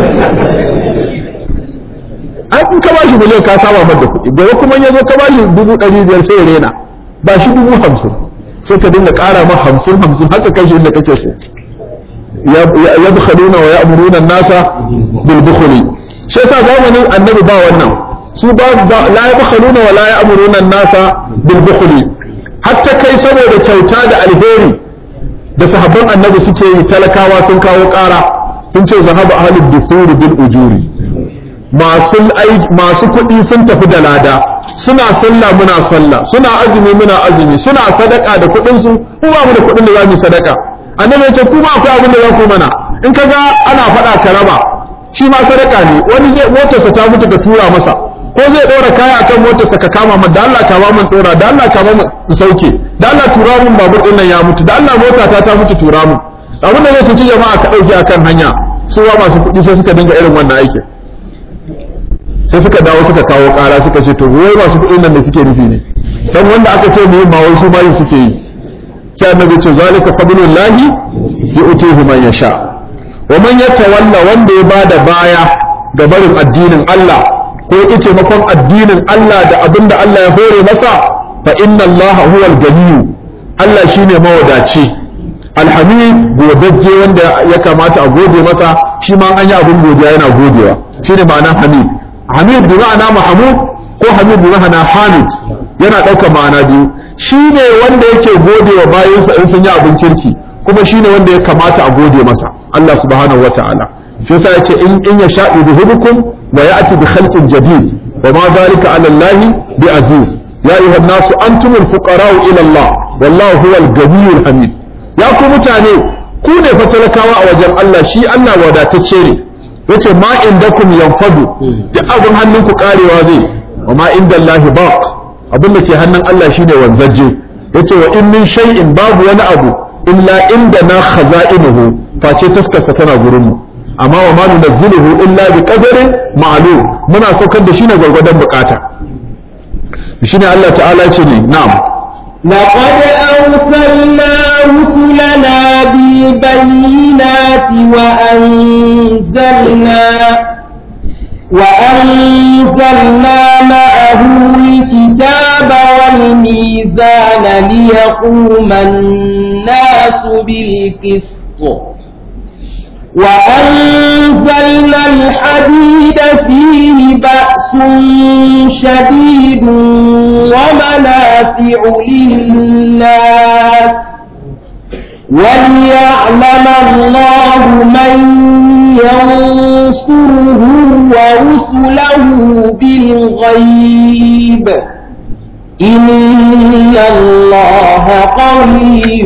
ai in ka bashi miliyan ka saba mata kuɗi gobe kuma ya zo ka bashi dubu ɗari biyar sai ya rena ba shi dubu hamsin sai ka dinga ƙara ma hamsin hamsin haka kai shi inda kake so ya bukhaluna wa ya'muruna nasa bil bukhli shi yasa zamanin annabi ba wannan su ba la yabkhaluna wa la ya'muruna nasa bil bukhli hatta kai saboda kyauta da alheri da sahabban annabi suke yi talakawa sun kawo ƙara sun ce zahaba ahlud dufuri bil ujuri masu masu kuɗi sun tafi da lada suna sallah muna sallah suna azumi muna azumi suna sadaka da kuɗin su ku ba mu da kuɗin da za mu sadaka annabi ya ce ku ba akwai abin da za ku mana in kaga ana faɗa ka raba shi ma sadaka ne wani zai motarsa ta mutu ka tura masa ko zai ɗora kaya akan motarsa ka kama min da Allah kama min ɗora da Allah kama min sauke da Allah tura min babur ɗin nan ya mutu da Allah mota ta ta mutu tura min abin da zai cuci jama'a ka ɗauke akan hanya su ba masu kuɗi sai suka dinga irin wannan aikin sai suka dawo suka kawo ƙara suka ce to wai masu kuɗin nan da suke nufi ne dan wanda aka ce mu ba wai su bayin suke yi sai annabi ce zalika fadlullahi yu'tihi man yasha wa man yatawalla wanda ya bada baya ga barin addinin Allah ko yace makon addinin Allah da abinda Allah ya hore masa fa inna Allah huwa al-ganiyyu Allah shine mawadaci alhamid godajje wanda ya kamata a gode masa shi ma an yi abin godiya yana godewa shine ma'anar hamid hamid bi ma'ana mahmud ko hamid bi ma'ana hamid yana ɗaukar ma'ana biyu shi ne wanda yake gode wa bayansa in sun yi abin kirki kuma shi ne wanda ya kamata a gode masa Allah subhanahu wata'ala shi yasa yace in in yasha yudhibukum wa ya'ti bi khalqin jadid wa ma dhalika 'ala Allah bi aziz ya ayuha an-nasu antumul fuqara'u ila Allah wallahu huwal ghaniyyul hamid ya ku mutane ku ne fa talakawa a wajen Allah shi Allah wadatacce ne yace ma indakum yanfadu duk abin hannunku karewa zai wa ma inda Allah baq abin da ke hannun Allah shine wanzaje yace wa in min shay'in babu wani abu illa inda na khaza'inuhu face taskarsa tana gurin mu amma wa ma nunazziluhu illa bi qadarin ma'lum muna saukar da shi ne gwargwadon bukata shine Allah ta'ala ce ne na'am لقد أرسلنا رسلنا بالبينات وأنزلنا وأنزلنا معه الكتاب والميزان ليقوم الناس بالقسط وأنزلنا الحديد فيه بأس شديد ومنافع للناس وليعلم الله من ينصره ورسله بالغيب إن الله قوي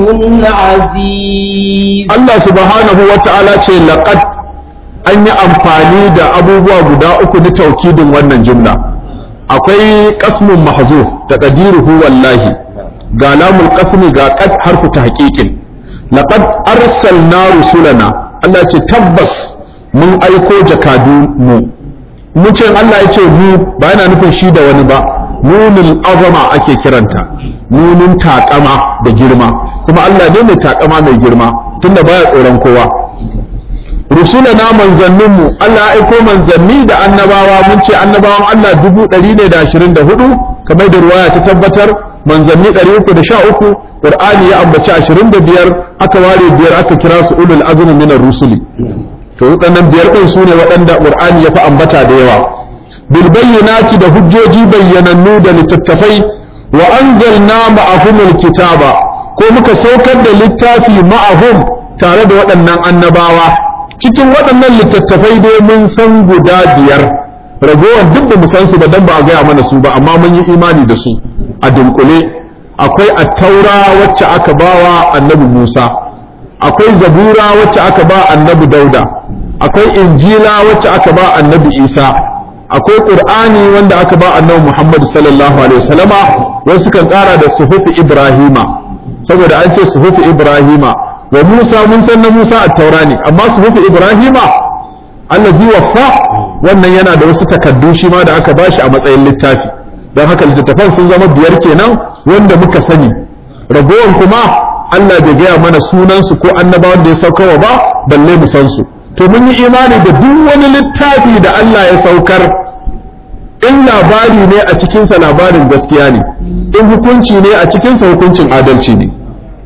عزيز Allah subhanahu wa ta'ala ce laqad an yi amfani da abubuwa guda uku na taukidin wannan jumla akwai qasmun mahzuf taqdiruhu wallahi ga lamul qasmi ga qad harfu tahqiqin laqad arsalna rusulana Allah ce tabbas mun aiko jakadu mu mun ce Allah ya ce mu ba yana nufin shi da wani ba nunin azama ake kiranta nunin takama da girma kuma Allah ne mai takama mai girma tunda baya tsoron kowa rusulana manzanninmu Allah ya aiko manzanni da annabawa mun ce annabawan Allah dubu ɗari ne da ashirin da hudu kamar da ruwaya ta tabbatar manzanni ɗari uku da sha uku ƙur'ani ya ambaci ashirin da biyar aka ware biyar aka kira su ulul azmi minar rusuli to waɗannan biyar ɗin su ne waɗanda ƙur'ani ya fi ambata da yawa bil bayyinati da hujjoji bayyanannu da littattafai wa anzalna ma'ahumul kitaba ko muka saukar da littafi ma'ahum tare da waɗannan annabawa cikin waɗannan littattafai dai mun san guda biyar ragowar duk da mu san su ba dan ba a gaya mana su ba amma mun yi imani da su a dunkule akwai attaura wacce aka bawa annabi Musa akwai zabura wacce aka ba annabi Dauda akwai injila wacce aka ba annabi Isa akwai qur'ani wanda aka ba annabi Muhammad sallallahu alaihi wasallama wasu kan kara da suhufi Ibrahima saboda an ce suhufi Ibrahima wa Musa mun san na Musa a taura ne amma suhufi Ibrahima allazi waffa wannan yana da wasu takaddu shi ma da aka bashi a matsayin littafi don haka littattafan sun zama biyar kenan wanda muka sani ragowar kuma Allah bai gaya mana sunansu ko annabawan da ya saukarwa ba balle mu san su to mun yi imani da duk wani littafi da Allah ya saukar in labari ne a cikinsa labarin gaskiya ne in hukunci ne a cikinsa hukuncin adalci ne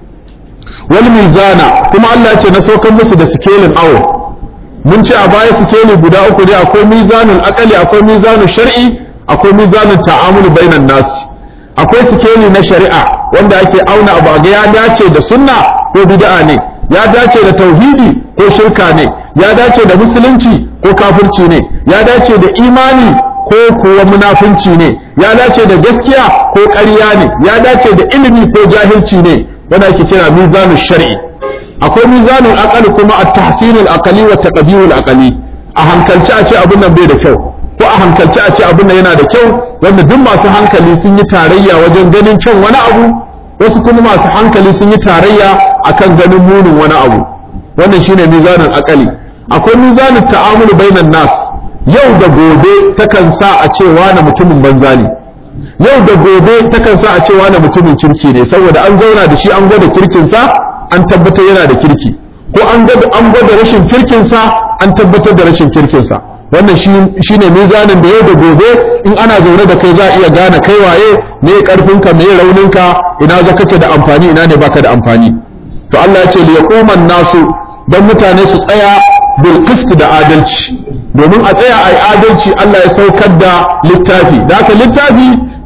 wal mizana kuma Allah ce na saukar musu da sikelin awo mun ce a baya sikeli guda uku ne akwai mizanul akali akwai mizanul shar'i akwai mizanul ta'amul bainan nas akwai sikeli na shari'a wanda ake auna abu ga ya dace da sunna ko bid'a ne ya dace da tauhidi ko shirka ne ya dace da musulunci ko kafirci ne ya dace da imani ko kuwa munafunci ne ya dace da gaskiya ko ƙarya ne ya dace da ilimi ko jahilci ne wanda ake kira mizanul shar'i akwai mizanul aqali kuma at-tahsinul aqali wa taqdirul aqali a hankalci a ce abin nan bai da kyau ko a hankalci a ce abin nan yana da kyau wanda duk masu hankali sun yi tarayya wajen ganin kyan wani abu wasu kuma masu hankali sun yi tarayya akan ganin munin wani abu wannan shine mizanul aqali akwai mizanul ta'amul bainan nas yau da gobe takan sa a ce wani mutumin banza ne yau da gobe takan sa a ce wani mutumin kirki ne saboda an zauna da shi an gwada kirkinsa an tabbatar yana da kirki ko an gwada rashin kirkinsa an tabbatar da rashin kirkinsa wannan shi ne mizanin da yau da gobe in ana zaune da kai za a iya gane kai waye me karfinka me rauninka ina za kace da amfani ina ne baka da amfani to Allah ya ce li yaquman nasu dan mutane su tsaya bil qist da adalci domin a tsaya ai adalci Allah ya saukar da littafi da haka littafi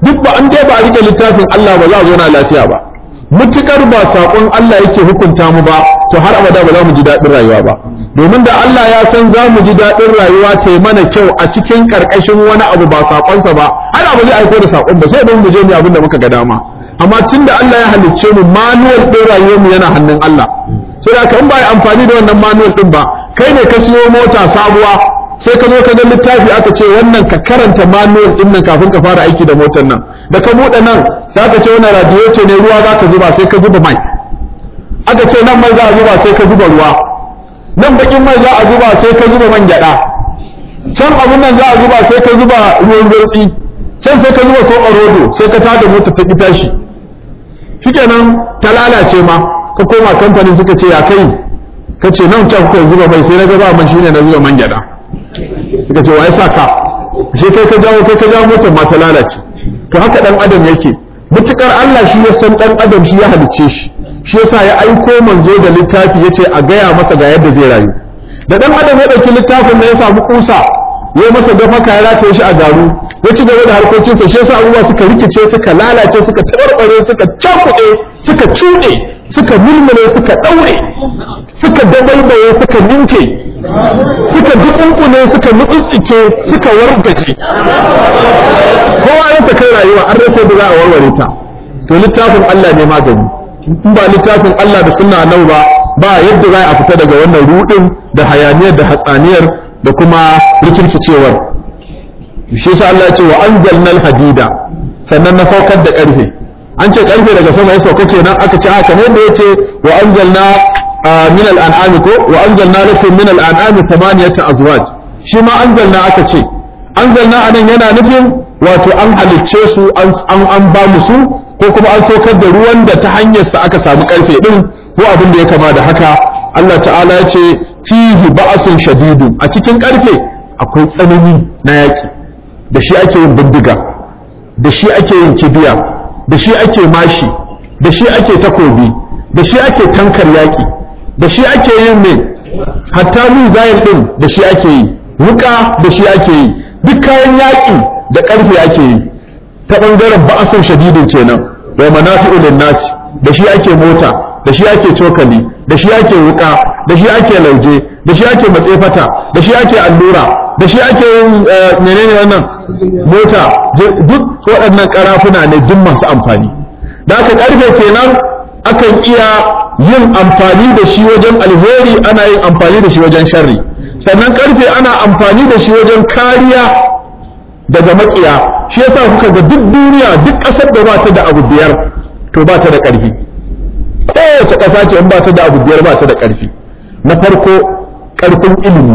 duk ba an dai ba a rike littafin Allah ba za a zauna lafiya ba mutukar ba saƙon Allah yake hukunta mu ba to har abada ba za mu ji daɗin rayuwa ba domin da Allah ya san za mu ji daɗin rayuwa ta mana kyau a cikin ƙarƙashin wani abu ba saƙonsa ba har abu zai aiko da saƙon ba sai don mu je mu abin da muka ga dama amma tun da Allah ya halicce mu manuwal ɗin rayuwar mu yana hannun Allah sai da kan ba yi amfani da wannan manuwal ɗin ba kai ne ka siyo mota sabuwa sai ka zo ka ga littafi aka ce wannan ka karanta manual din nan kafin ka fara aiki da motar nan da ka buɗe nan sai aka ce wannan radiator ne ruwa za ka zuba sai ka zuba mai aka ce nan mai za a zuba sai ka zuba ruwa nan bakin mai za a zuba sai ka zuba man gyada can abun nan za a zuba sai ka zuba ruwan zurtsi can sai ka zuba soɓa rodo sai ka tada mota ta ki tashi shikenan ta lalace ma ka koma kamfanin suka ce ya kai ka ce nan can kuka zuba mai sai na gaba man shine na zuba man gyada suka ce wa ya sa ka shi kai ka jawo kai ka jawo motar ma ta lalace to haka dan adam yake mutukar Allah shi ya san dan adam shi ya halicce shi shi yasa ya aiko manzo da littafi yace a gaya masa ga yadda zai rayu da dan adam ya dauki littafin da ya samu kusa ya masa dafa ya rataye shi a garu ya ci gaba da harkokinsa shi yasa abubuwa suka rikice suka lalace suka tabarbare suka cakuɗe suka cuɗe suka mulmule suka ɗaure suka dabaibaye suka ninke suka dukunkune suka mutsutsice suka wargaje kowa ya ta kai rayuwa an rasa da za a warware ta to littafin Allah ne magani in ba littafin Allah da sunna nau ba ba yadda za a fita daga wannan rudin da hayaniyar da hatsaniyar da kuma rikirkicewar shi yasa Allah ya ce wa anzalnal hadida sannan na saukar da karfe an ce karfe daga sama ya sauka kenan aka ce haka ne da yace wa anzalna min al-an'ami ko wa anzalna lakum min al-an'ami thamaniyata azwaj shi ma anzalna aka ce anzalna anan yana nufin wato an halicce su an an ba mu su ko kuma an saukar da ruwan da ta hanyar sa aka samu karfe din ko abin da ya kama da haka Allah ta'ala ya ce fihi ba'sun shadidun a cikin karfe akwai tsanani na yaki da shi ake yin bindiga da shi ake yin kibiya da shi ake mashi da shi ake takobi da shi ake tankar yaki da shi ake yin mai hatta mizayin din da shi ake yi wuka da shi ake yi duk kayan yaki da karfe ake yi ta bangaren ba'asun shadidin kenan wa manafi'u nasi da shi ake mota da shi ake cokali da shi ake wuka da shi ake lauje da shi ake matsefata da shi ake allura da shi ake yin menene wannan mota duk waɗannan karafuna ne duk masu amfani da aka karfe kenan akan iya yin amfani da shi wajen alheri ana yin amfani da shi wajen sharri sannan karfe ana amfani da shi wajen kariya daga makiya shi yasa kuka ga duk duniya duk ƙasar da ba ta da abu biyar to ba ta da ƙarfi kowace ƙasa ce in ba ta da abu biyar ba ta da ƙarfi na farko ƙarfin ilimi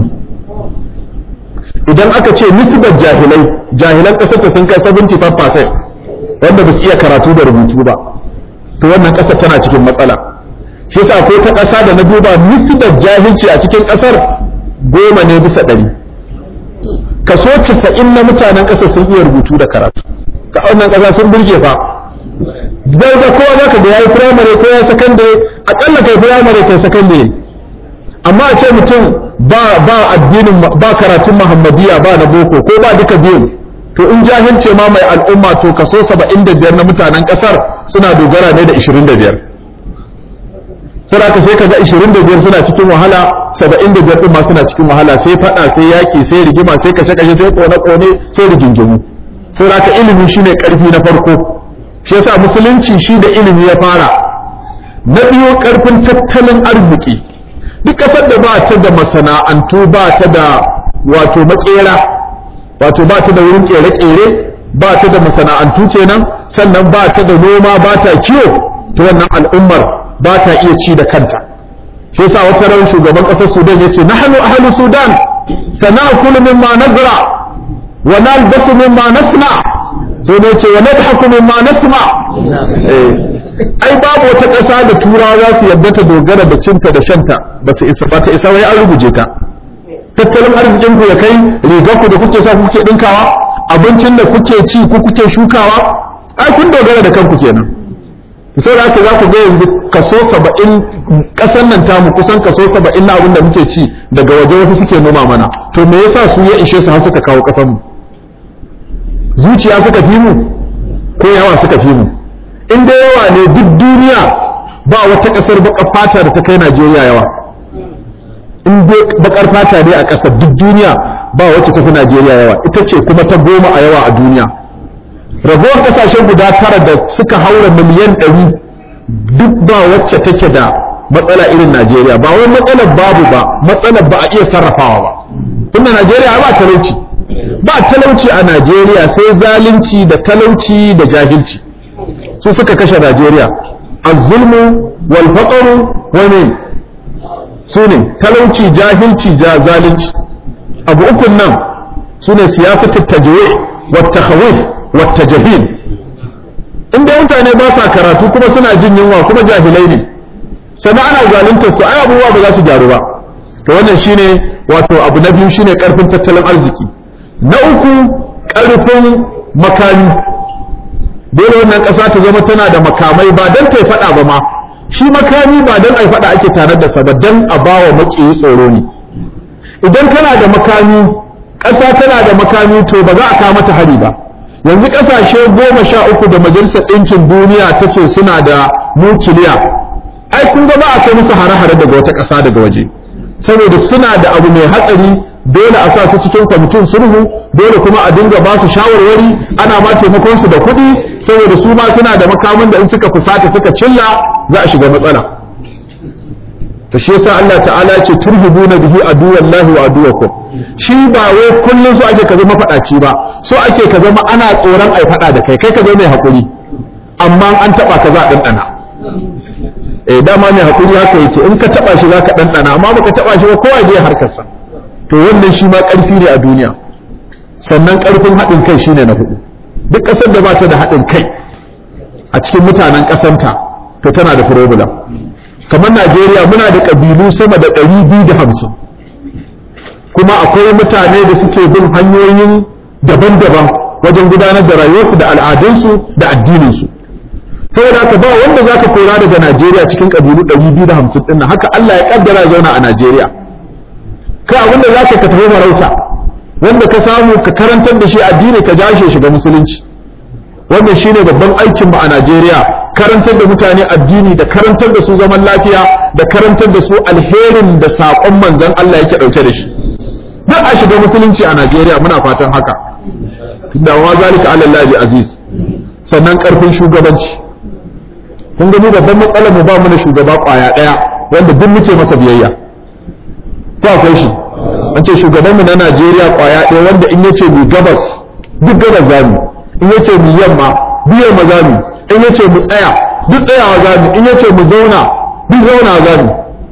idan aka ce nisbar jahilai jahilan ƙasar ta sun kai 75% wanda ba su iya karatu da rubutu ba to wannan ƙasar tana cikin matsala shi yasa akwai ta ƙasa da na duba nisbar jahilci a cikin ƙasar goma ne bisa ɗari kaso casa'in na mutanen ƙasar sun iya rubutu da karatu ka wannan ƙasa sun burge fa zai ga kowa za ka ga ya yi firamare ko ya sakandare aƙalla kai firamare kai sakandare amma a ce mutum ba ba addinin ba karatun muhammadiya ba na boko ko ba duka biyun to in jahilce ma mai al'umma to kaso 75 na mutanen kasar suna dogara ne da 25 sai ka sai ka ga 25 suna cikin wahala 75 din ma suna cikin wahala sai fada sai yaki sai rigima sai kashe kashe sai kone kone sai rigingimu sai ka ilimi shine karfi na farko shi yasa musulunci shi da ilimi ya fara na biyu karfin tattalin arziki duk kasar da ba ta da masana'antu ba ta da wato makera wato ba ta da wurin kere-kere ba ta da masana'antu kenan sannan ba ta da noma ba ta kiwo to wannan al'ummar ba ta iya ci da kanta shi yasa wata ran shugaban ƙasar Sudan yace nahnu ahlu Sudan sana'kulu mimma nazra wa nalbasu mimma nasna sai ne ce wa nadhaku mimma nasma eh ai babu wata ƙasa da turawa za su yadda ta dogara da cinta da shanta ba su isa ba ta isa wai an ruguje ta tattalin arzikin ku ya kai rigar ku da kuke sa kuke dinkawa abincin da kuke ci ku kuke shukawa ai kun dogara da kanku kenan sai da haka za ku ga yanzu kaso saba'in ƙasar nan tamu kusan kaso saba'in na abin da muke ci daga waje wasu suke noma mana to me yasa su ya ishe su har suka kawo ƙasar mu zuciya suka fi mu ko yawa suka fi mu in da yawa ne duk duniya ba wata ƙasar baƙar fata da ta kai Najeriya yawa in dai baƙar fata ne a ƙasar duk duniya ba wacce ta fi Najeriya yawa ita ce kuma ta goma a yawa a duniya ragowar ƙasashen guda tara da suka haura miliyan ɗari duk ba wacce take da matsala irin Najeriya ba wai matsalar babu ba matsalar ba a iya sarrafawa ba tunda Najeriya ba talauci ba talauci a Najeriya sai zalunci da talauci da jahilci su suka kashe Najeriya az-zulmu wal faqru wa min su ne talauci jahilci ja zalunci abu ukun nan su ne siyasatu tajwi wa takhawif wa tajhil inda mutane ba sa karatu kuma suna jin yunwa kuma jahilai ne sannan ana zaluntar su ai abubuwa ba za su gyaru ba to wannan shine wato abu na biyu shine karfin tattalin arziki na uku karfin makami dole wannan ƙasa ta zama tana da makamai ba don ta faɗa ba ma shi makami ba don a faɗa ake tare da sa ba don a ba wa maƙiyi tsoro ne idan kana da makami ƙasa tana da makami to ba za a kawo mata hari ba yanzu ƙasashe goma sha uku da majalisar ɗinkin duniya ta ce suna da nukiliya ai kun ga ba a kai musu hare-hare daga wata ƙasa daga waje saboda suna da abu mai hatsari dole a sa su cikin kwamitin sulhu dole kuma a dinga ba su shawarwari ana ma taimakon su da kuɗi saboda su ma suna da makamin da in suka fusata suka cilla za a shiga matsala to shi yasa Allah ta'ala ya ce turhibuna bihi aduwallahi wa aduwakum shi ba wai kullun so ake ka zama faɗaci ba so ake ka zama ana tsoron ai faɗa da kai kai ka zama mai hakuri amma an taba ka za a ɗanɗana eh dama mai hakuri haka yake in ka taba shi zaka ɗanɗana amma baka taba shi ba kowa je harkarsa to wannan shi ma ƙarfi ne a duniya sannan ƙarfin haɗin kai shine na hudu duk ƙasar da ba ta da haɗin kai a cikin mutanen ƙasanta to tana da problem kamar Najeriya muna da ƙabilu sama da ɗari biyu da hamsin kuma akwai mutane da suke bin hanyoyin daban-daban wajen gudanar da rayuwarsu da al'adunsu da addininsu saboda haka ba wanda za ka kora daga Najeriya cikin ƙabilu ɗari biyu da hamsin ɗin haka Allah ya ƙaddara zauna a Najeriya ka abinda za ka ka tafi farauta wanda ka samu ka karantar da shi addini ka jashe shiga musulunci wannan shine babban aikin mu a Najeriya karantar da mutane addini da karantar da su zaman lafiya da karantar da su alherin da saƙon manzon Allah yake ɗauke da shi duk a shiga musulunci a Najeriya muna fatan haka tunda wa zalika ala Allah aziz sannan karfin shugabanci kun ga mu babban matsalar mu ba mu da shugaba kwaya daya wanda duk muke masa biyayya ko akwai shi an ce shugabanmu na Najeriya kwaya ɗaya wanda in yace mu gabas duk gabas zamu in yace mu yamma biyar ma zamu in yace mu tsaya duk tsayawa zamu in yace mu zauna duk zauna zamu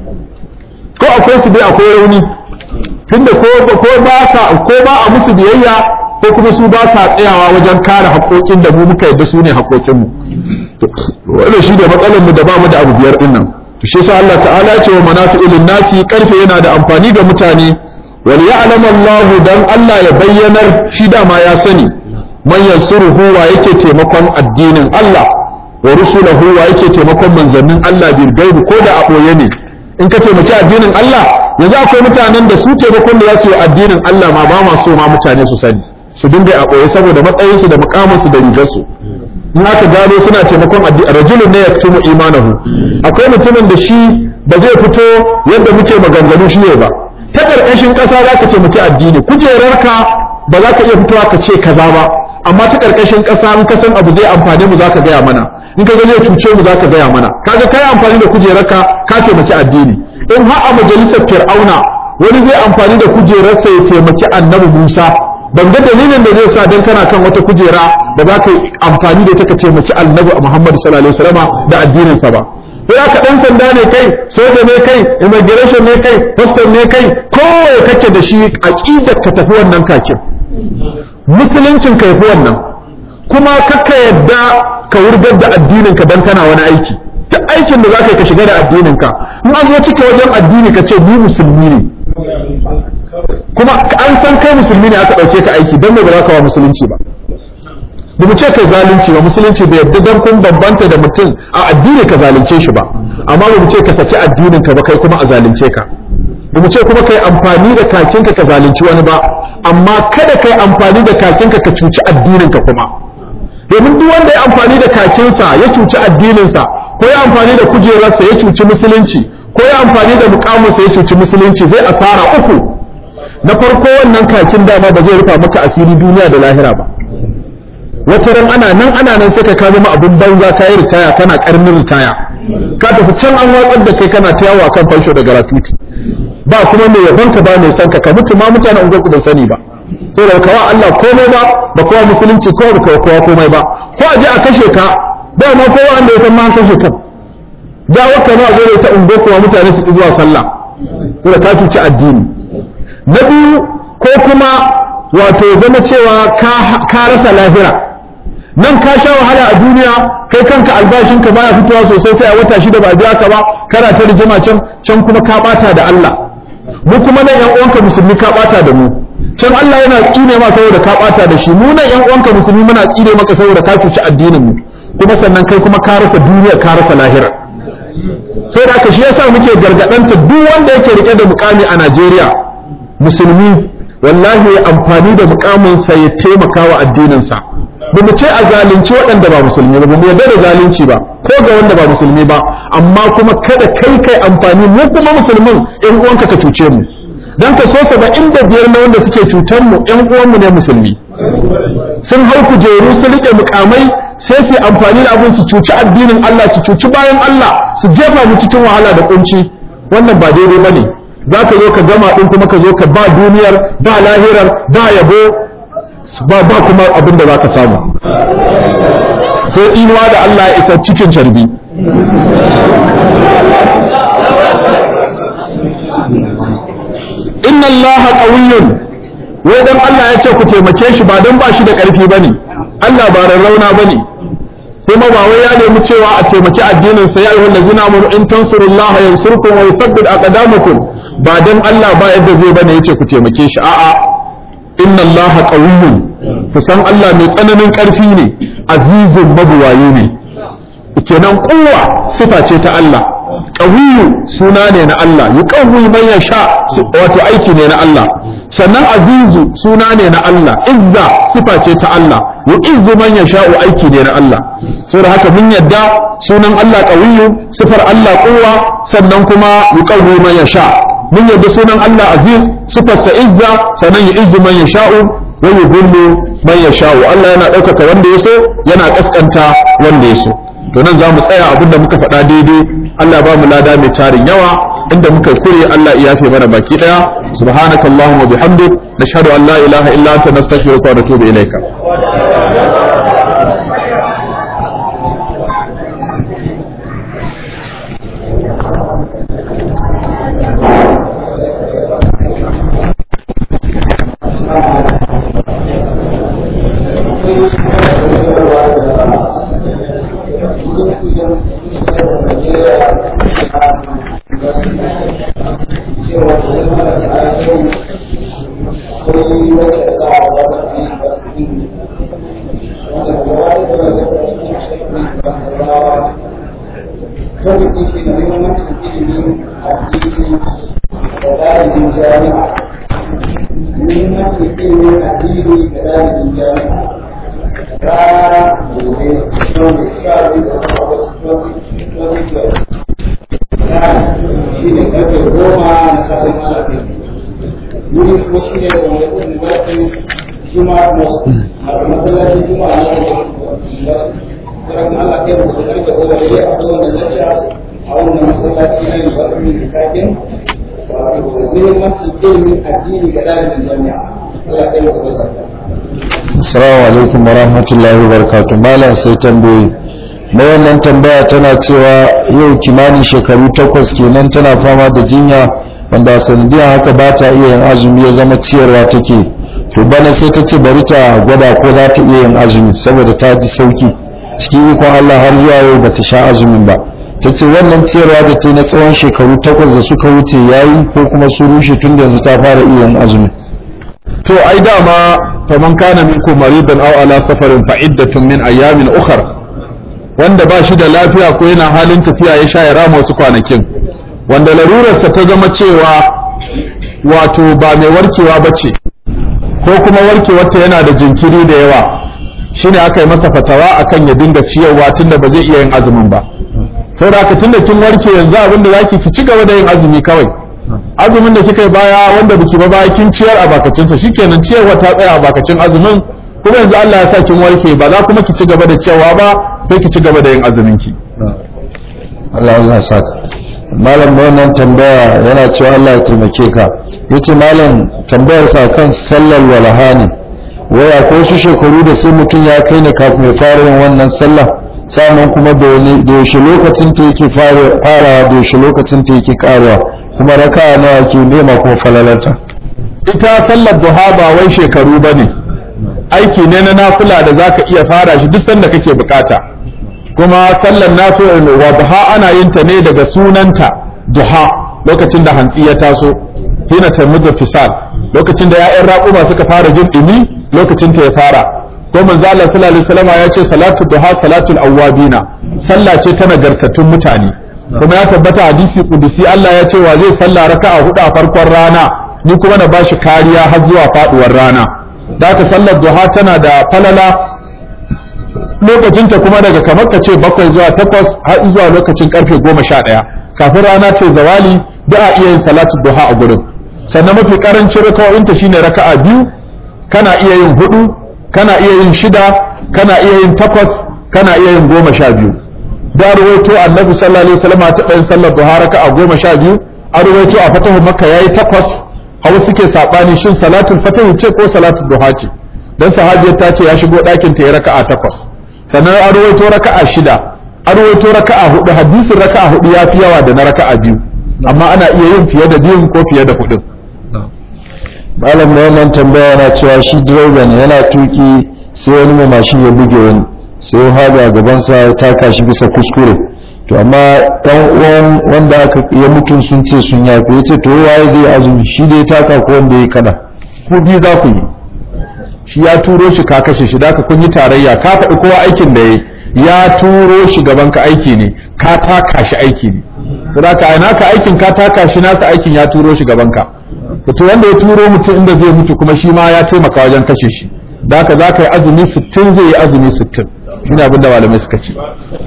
ko akwai su dai akwai rauni tunda ko ko ba sa ko ba a musu biyayya ko kuma su ba sa tsayawa wajen kare haƙoƙin da mu muka yadda su ne haƙoƙin mu wannan shi da matsalar mu da ba mu da abu biyar din nan to shi yasa Allah ta'ala ya ce wa manafi'ul nasi karfe yana da amfani ga mutane wal ya'lam Allah dan Allah ya bayyanar shi dama ya sani man yansuruhu wa yake taimakon addinin Allah wa rusuluhu wa yake taimakon manzannin Allah bil gaibi ko da a boye ne in ka taimaki addinin Allah yanzu akwai mutanen da su taimakon da za su yi addinin Allah ma ba ma so ma mutane su sani su dinga a boye saboda matsayinsu da mukaminsu da rigarsu in aka gano suna taimakon addini rajulun ne yaktumu imanahu akwai mutumin da shi ba zai fito yadda muke maganganu shi ne ba ta karkashin kasa za ka taimaki addini kujerarka ba za ka iya fitowa ka ce kaza ba amma ta karkashin kasa in ka san abu zai amfane mu za ka gaya mana in ka ga zai cuce mu za ka gaya mana kaga kai amfani da kujerarka ka taimaki addini in har a majalisar fir'auna wani zai amfani da kujerarsa ya taimaki annabi musa ban ga dalilin da zai sa dan kana kan wata kujera da za ka yi amfani da ita ka taimaki annabi Muhammad sallallahu alaihi wasallam da addinin sa ba sai aka dan sanda ne kai soja ne kai immigration ne kai pastor ne kai kowa kake da shi aqidar ka tafi wannan kakin musuluncin ka yafi wannan kuma kakka yadda ka wurgar da addinin ka dan kana wani aiki duk aikin da zaka yi ka shiga da addinin ka in an zo cike wajen addini ka ce ni musulmi ne kuma an san kai musulmi ne aka ɗauke ka aiki don me ba za ka wa musulunci ba ba mu ce kai zalunci ba musulunci bai yadda dan kun bambanta da mutum a addini ka zalunce shi ba amma ba mu ce ka saki addinin ka ba kai kuma a zalunce ka ba mu ce kuma kai amfani da kakinka ka zalunci wani ba amma kada kai amfani da kakinka ka cuci addinin ka kuma domin duk wanda ya amfani da kakinsa ya cuci addininsa ko ya amfani da kujerarsa ya cuci musulunci ko ya amfani da mukaminsa ya cuci musulunci zai asara uku na farko wannan kakin dama ba zai rufa maka asiri duniya da lahira ba wata ran ana nan ana nan sai ka ka zama abin banza ka yi ritaya kana karnin ritaya ka tafi can an watsar da kai kana ta yawo kan fansho da gratuity ba kuma mai yabon ka ba mai san ka ka mutu ma mutanen unguwar ku ban sani ba saboda kawa Allah komai ba ba kowa musulunci ko ba kowa komai ba ko a je a kashe ka ba ma kowa wanda ya san ma an kashe ka da waka ma zai ta unguwar kuma mutane su zuwa sallah saboda ka cuci addini na biyu ko kuma wato zama cewa ka rasa lahira nan ka sha wahala a duniya kai kanka albashinka baya fitowa sosai sai a wata shida ba biya ka ba kana ta rigima can can kuma ka bata da Allah mu kuma nan yan uwanka musulmi ka bata da mu can Allah yana tsine ma saboda ka bata da shi mu nan yan uwanka musulmi muna tsine maka saboda ka cuci addinin mu kuma sannan kai kuma ka rasa duniya ka rasa lahira sai da haka shi yasa muke gargadanta duk wanda yake rike da mukami a Najeriya musulmi wallahi ya amfani da mukaminsa ya taimaka wa addininsa ba mu ce a zalunci waɗanda ba musulmi ba mu yarda da zalunci ba ko ga wanda ba musulmi ba amma kuma kada kai kai amfani mu kuma musulmin ƴan uwanka ka cuce mu dan ka so saba'in da biyar na wanda suke cutar mu ƴan uwanmu ne musulmi sun hau kujeru su riƙe mukamai sai su amfani da abin su cuci addinin Allah su cuci bayan Allah su jefa mu cikin wahala da kunci wannan ba daidai bane za ka zo ka gama ɗin kuma ka zo ka ba duniyar ba lahirar ba yabo ba ba kuma abin da za ka samu sai inuwa da Allah ya isa cikin carbi inna Allah qawiyyun wai dan Allah ya ce ku taimake shi ba dan ba shi da ƙarfi bane Allah ba rarrauna bane kuma ba wai ya nemi cewa a taimaki addinin sa ya ayyuhal ladzina amanu in tansurullaha yansurkum wa yuthabbit aqdamakum ba dan Allah ba yadda zai bane yace ku taimake shi a'a inna allaha qawiyyun ku san Allah mai tsananin ƙarfi ne azizun mabuwayi ne kenan kuwa sifa ce ta Allah qawiyyu suna ne na Allah yuqawwi man yasha wato aiki ne na Allah sannan azizu suna ne na Allah izza sifa ce ta Allah yu'izzu man yasha aiki ne na Allah saboda haka mun yadda sunan Allah qawiyyu sifar Allah kuwa sannan kuma yuqawwi man yasha mun yadda sunan Allah aziz sifarsa izza sannan ya izzu man yasha'u wa yuzillu man yasha'u Allah yana ɗaukaka wanda ya so yana ƙasƙanta wanda ya so to nan za mu tsaya abin da muka faɗa daidai Allah ba mu lada mai tarin yawa inda muka kure Allah ya yafe mana baki daya subhanakallahumma bihamdik nashhadu an la ilaha illa anta nastaghfiruka wa natubu ilayka Assalamu alaikum wa rahmatullahi wa barakatuh malam sai tambayi na wannan tambaya tana cewa yau kimanin shekaru takwas kenan tana fama da jinya wanda sanadiyar haka ba ta iya yin azumi ya zama ciyarwa take to bana sai ta ce bari ta gwada ko za ta iya yin azumi saboda ta ji sauki cikin ikon Allah har zuwa yau ba ta sha azumin ba ta ce wannan ciyarwa da ta na tsawon shekaru takwas da suka wuce yayi ko kuma su rushe tun da yanzu ta fara iya yin azumi to ai dama faman kana minkum maridan aw ala safarin fa iddatun min ayamin ukhra wanda ba shi da lafiya ko yana halin tafiya ya sha ya rama wasu kwanakin wanda larurarsa ta zama cewa wato ba mai warkewa ba ce ko kuma warkewarta yana da jinkiri da yawa shine aka yi masa fatawa akan ya dinga ciyarwa tunda ba zai iya yin azumin ba saboda haka tunda kin warke yanzu abin da zaki ki ci gaba da yin azumi kawai azumin da kika yi baya wanda biki ba baya kin ciyar a bakacin sa shikenan ciyarwa ta tsaya a bakacin azumin kuma yanzu Allah ya sa kin warke ba za kuma ki ci gaba da ciyarwa ba sai ki ci gaba da yin azumin ki Allah Allah saka malam wannan tambaya yana cewa Allah ya taimake ka yace malam tambayar sa kan sallar walaha ne waya ko su shekaru da sai mutum ya kai ne kafin ya fara yin wannan sallah sannan kuma da wani da yaushe lokacin ta yake fara farawa da yaushe lokacin ta yake karewa kuma raka'a nawa ke nema kuma falalarta ita sallar duha ba wai shekaru bane aiki ne na nafila da zaka iya fara shi duk sanda kake bukata kuma sallar nafila wa duha ana yin ta ne daga sunanta duha lokacin da hantsi ya taso hina tamudu fisal lokacin da ya'yan raƙuma suka fara jin dumi lokacin ta ya fara ko manzo Allah sallallahu alaihi wasallam ya ce salatu duha salatul awwabina sallah ce ta nagartattun mutane kuma ya tabbata hadisi kudusi Allah ya ce wa zai salla raka'a hudu a farkon rana ni kuma na bashi kariya har zuwa faduwar rana da ka sallar duha tana da falala lokacinta kuma daga kamar ka ce bakwai zuwa takwas har zuwa lokacin karfe goma sha ɗaya kafin rana ce zawali da a iya yin salatu duha a gurin sannan mafi karancin raka'o'inta shine raka'a biyu kana iya yin hudu kana iya yin shida kana iya yin takwas kana iya yin goma sha biyu da ruwaito annabi sallallahu alaihi wasallam ta ɗayan sallar duha raka'a goma sha biyu a ruwaito a fatahu makka yayi takwas hawa suke sabani shin salatul fatahu ce ko salatul duha ce dan sahabiyar ta ce ya shigo ɗakin ta ya raka'a takwas sannan a ruwaito raka'a shida a ruwaito raka'a hudu hadisin raka'a hudu ya fi yawa da na raka'a biyu amma ana iya yin fiye da biyun ko fiye da hudun malam mai wannan tambaya yana cewa shi direba ne yana tuki sai wani mai mashin ya buge wani sai ya haɗa a gabansa ya taka shi bisa kuskure to amma ɗan uwan wanda aka ya mutum sun ce sun yafe ya ce to waye zai azumi shi da ya taka ko wanda ya kada ku biyu za ku yi shi ya turo shi ka kashe shi da ka kun yi tarayya ka faɗi kowa aikin da ya ya turo shi gaban ka aiki ne ka taka shi aiki ne saboda ka naka aikin ka taka shi nasa aikin ya turo shi gaban ka to wanda ya turo mutum inda zai mutu kuma shi ma ya taimaka wajen kashe shi da haka za ka yi azumi 60 zai yi azumi 60 shine abin da malamai suka ce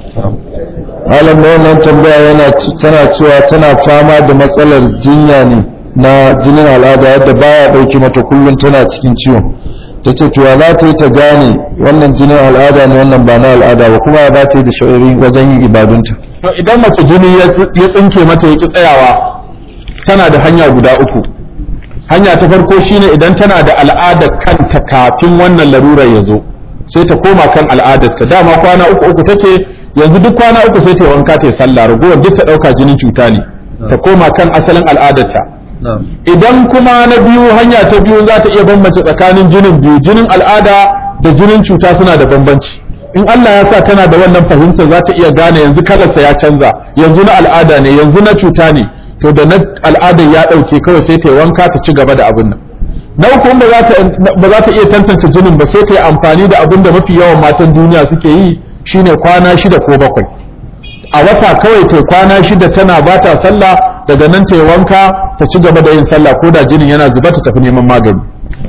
malam mai wannan tambaya yana tana cewa tana fama da matsalar jinya ne na jinin al'ada yadda baya dauke mata kullum tana cikin ciwon ta ce to za ta yi ta gane wannan jinin al'ada ne wannan ba na al'ada ba kuma za ta yi da sha'iri wajen yin ibadunta to idan mace jini ya tsinke mata ya ki tsayawa tana da hanya guda uku hanya ta farko shine idan tana da al'adar kanta kafin wannan larurar ya zo sai ta koma kan al'adarta dama kwana uku uku take yanzu duk kwana uku sai ta yi wanka ta yi sallah ragowar duk ta ɗauka jinin cuta ne ta koma kan asalin al'adarta idan kuma na biyu hanya ta biyu za ta iya bambance tsakanin jinin biyu jinin al'ada da jinin cuta suna da bambanci in Allah ya sa tana da wannan fahimta za ta iya gane yanzu kalarsa ya canza yanzu na al'ada ne yanzu na cuta ne to da na al'adar ya ɗauke kawai sai ta yi wanka ta ci gaba da abin nan na uku ba za ta iya tantance jinin ba sai ta yi amfani da abin da mafi yawan matan duniya suke yi shine kwana shida ko bakwai a wata kawai ta kwana shida tana ba ta sallah daga nan ta yi wanka ta ci gaba da yin sallah ko da jinin yana zuba ta tafi neman magani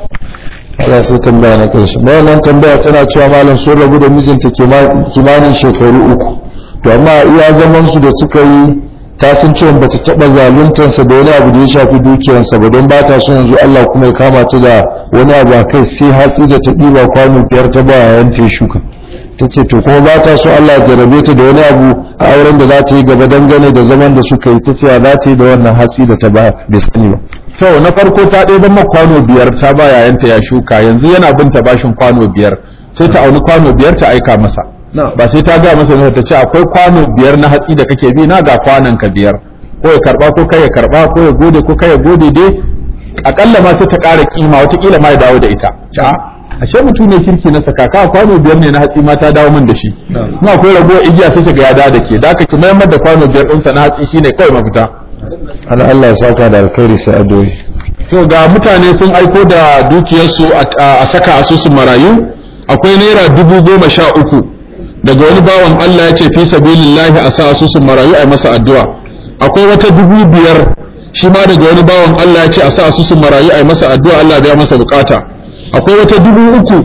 Allah sai tambaya na kai shi wannan tambaya tana cewa malam sun rabu da mijinta kimanin shekaru uku to amma iya zaman su da suka yi ta san cewa bata taba zaluntansa da wani abu da ya shafi dukiyarsa ba don ba ta so yanzu Allah kuma ya kama ta da wani abu a kai sai hatsi da ta ɗiba kwano biyar ta ba yayan ta shuka ta ce to kuma ba ta so Allah ya jarabe ta da wani abu a auren da za ta yi gaba dangane da zaman da suka yi ta ce za ta yi da wannan hatsi da ta ba bai sani ba to na farko ta ɗaya ban kwano biyar ta ba yayanta ya shuka yanzu yana bin ta bashin kwano biyar sai ta auni kwano biyar ta aika masa ba sai ta ga masa ne ta ce akwai kwano biyar na hatsi da kake bi na ga kwanan ka biyar ko ya karba ko kai ya karba ko ya gode ko kai ya gode dai akalla ma sai ta ƙara kima watakila ma ya dawo da ita ca ashe mutum ne kirki na saka ka kwano biyar ne na hatsi ma ta dawo min da shi ina akwai ragowar igiya sai ga ya dawo da ke da aka ki mayar da kwano biyar ɗinsa na hatsi shine kawai mafita Allah Allah ya saka da alkhairi sai adoyi to ga mutane sun aiko da dukiyarsu a saka asusun marayu akwai naira dubu goma sha uku daga wani bawan Allah ya ce fi sabilillahi a sa asusun marayu a masa addu'a akwai wata dubu biyar shi ma daga wani bawan Allah ya ce a sa asusun marayu a masa addu'a Allah ya masa bukata akwai wata dubu uku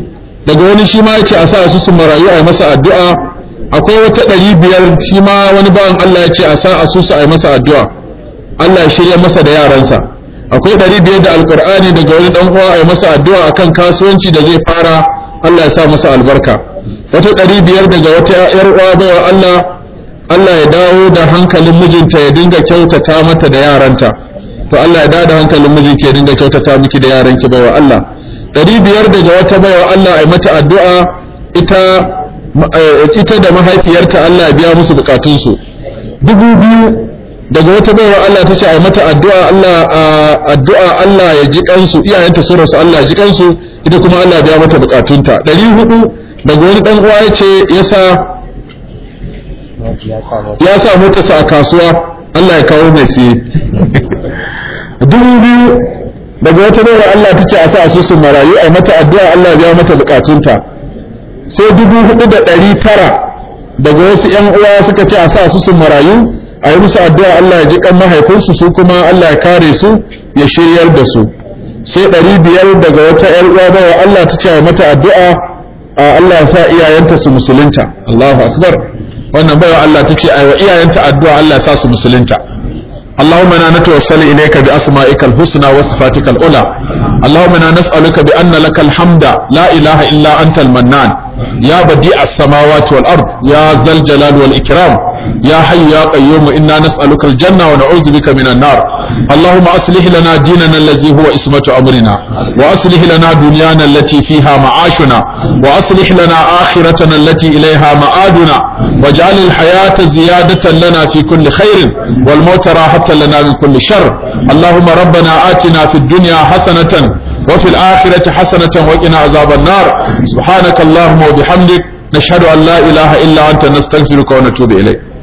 daga wani shi ma yace a sa asusun marayu a yi masa addu'a akwai wata ɗari biyar shi ma wani bawan Allah ya ce a sa asusu a yi masa addu'a Allah ya shirya masa da yaransa akwai ɗari biyar da alƙur'ani daga wani ɗan uwa a yi masa addu'a akan kasuwanci da zai fara Allah ya sa masa albarka wata ɗari biyar daga wata ‘yar uwa baiwa Allah Allah ya dawo da hankalin mijinta ya dinga kyautata mata da yaranta to Allah ya dawo da hankalin mijinki ya dinga kyautata miki da yaranki baiwa Allah ɗari biyar daga wata baiwa Allah a yi mata addu'a ita ita da mahaifiyarta Allah ya biya musu bukatunsu dubu biyu daga wata baiwa Allah ta ce a yi mata addu'a Allah addu'a Allah ya ji kansu iyayenta sun rasu Allah ya ji kansu ita kuma Allah ya biya mata bukatunta ɗari hudu daga wani ɗan uwa ya ce ya sa ya sa motarsa a kasuwa Allah ya kawo mai siye dubu biyu daga wata baiwa Allah ta ce a sa asusun marayu a yi mata addu'a Allah ya biya mata bukatunta sai dubu hudu da ɗari tara daga wasu ‘yan uwa suka ce a sa su sun marayu a yi musu addu'a Allah ya ji kan mahaifinsu su kuma Allah ya kare su ya shiryar da su sai ɗari biyar daga wata ‘yan uwa bawa Allah ta ce a mata addu'a a Allah ya sa iyayenta su musulunta Allahu akbar wannan bawa Allah ta ce a wa iyayenta addu'a Allah ya sa su musulunta اللهم انا نتوسل اليك باسمائك الحسنى وصفاتك العلى اللهم انا نسالك بان لك الحمد لا اله الا انت المنان يا بديع السماوات والارض يا ذا الجلال والاكرام يا حي يا قيوم انا نسالك الجنه ونعوذ بك من النار اللهم اصلح لنا ديننا الذي هو اسمه امرنا واصلح لنا دنيانا التي فيها معاشنا واصلح لنا اخرتنا التي اليها مآدنا واجعل الحياه زياده لنا في كل خير والموت راحه لنا من كل شر اللهم ربنا آتنا في الدنيا حسنة وفي الآخرة حسنة وقنا عذاب النار سبحانك اللهم وبحمدك نشهد أن لا إله إلا أنت نستغفرك ونتوب إليك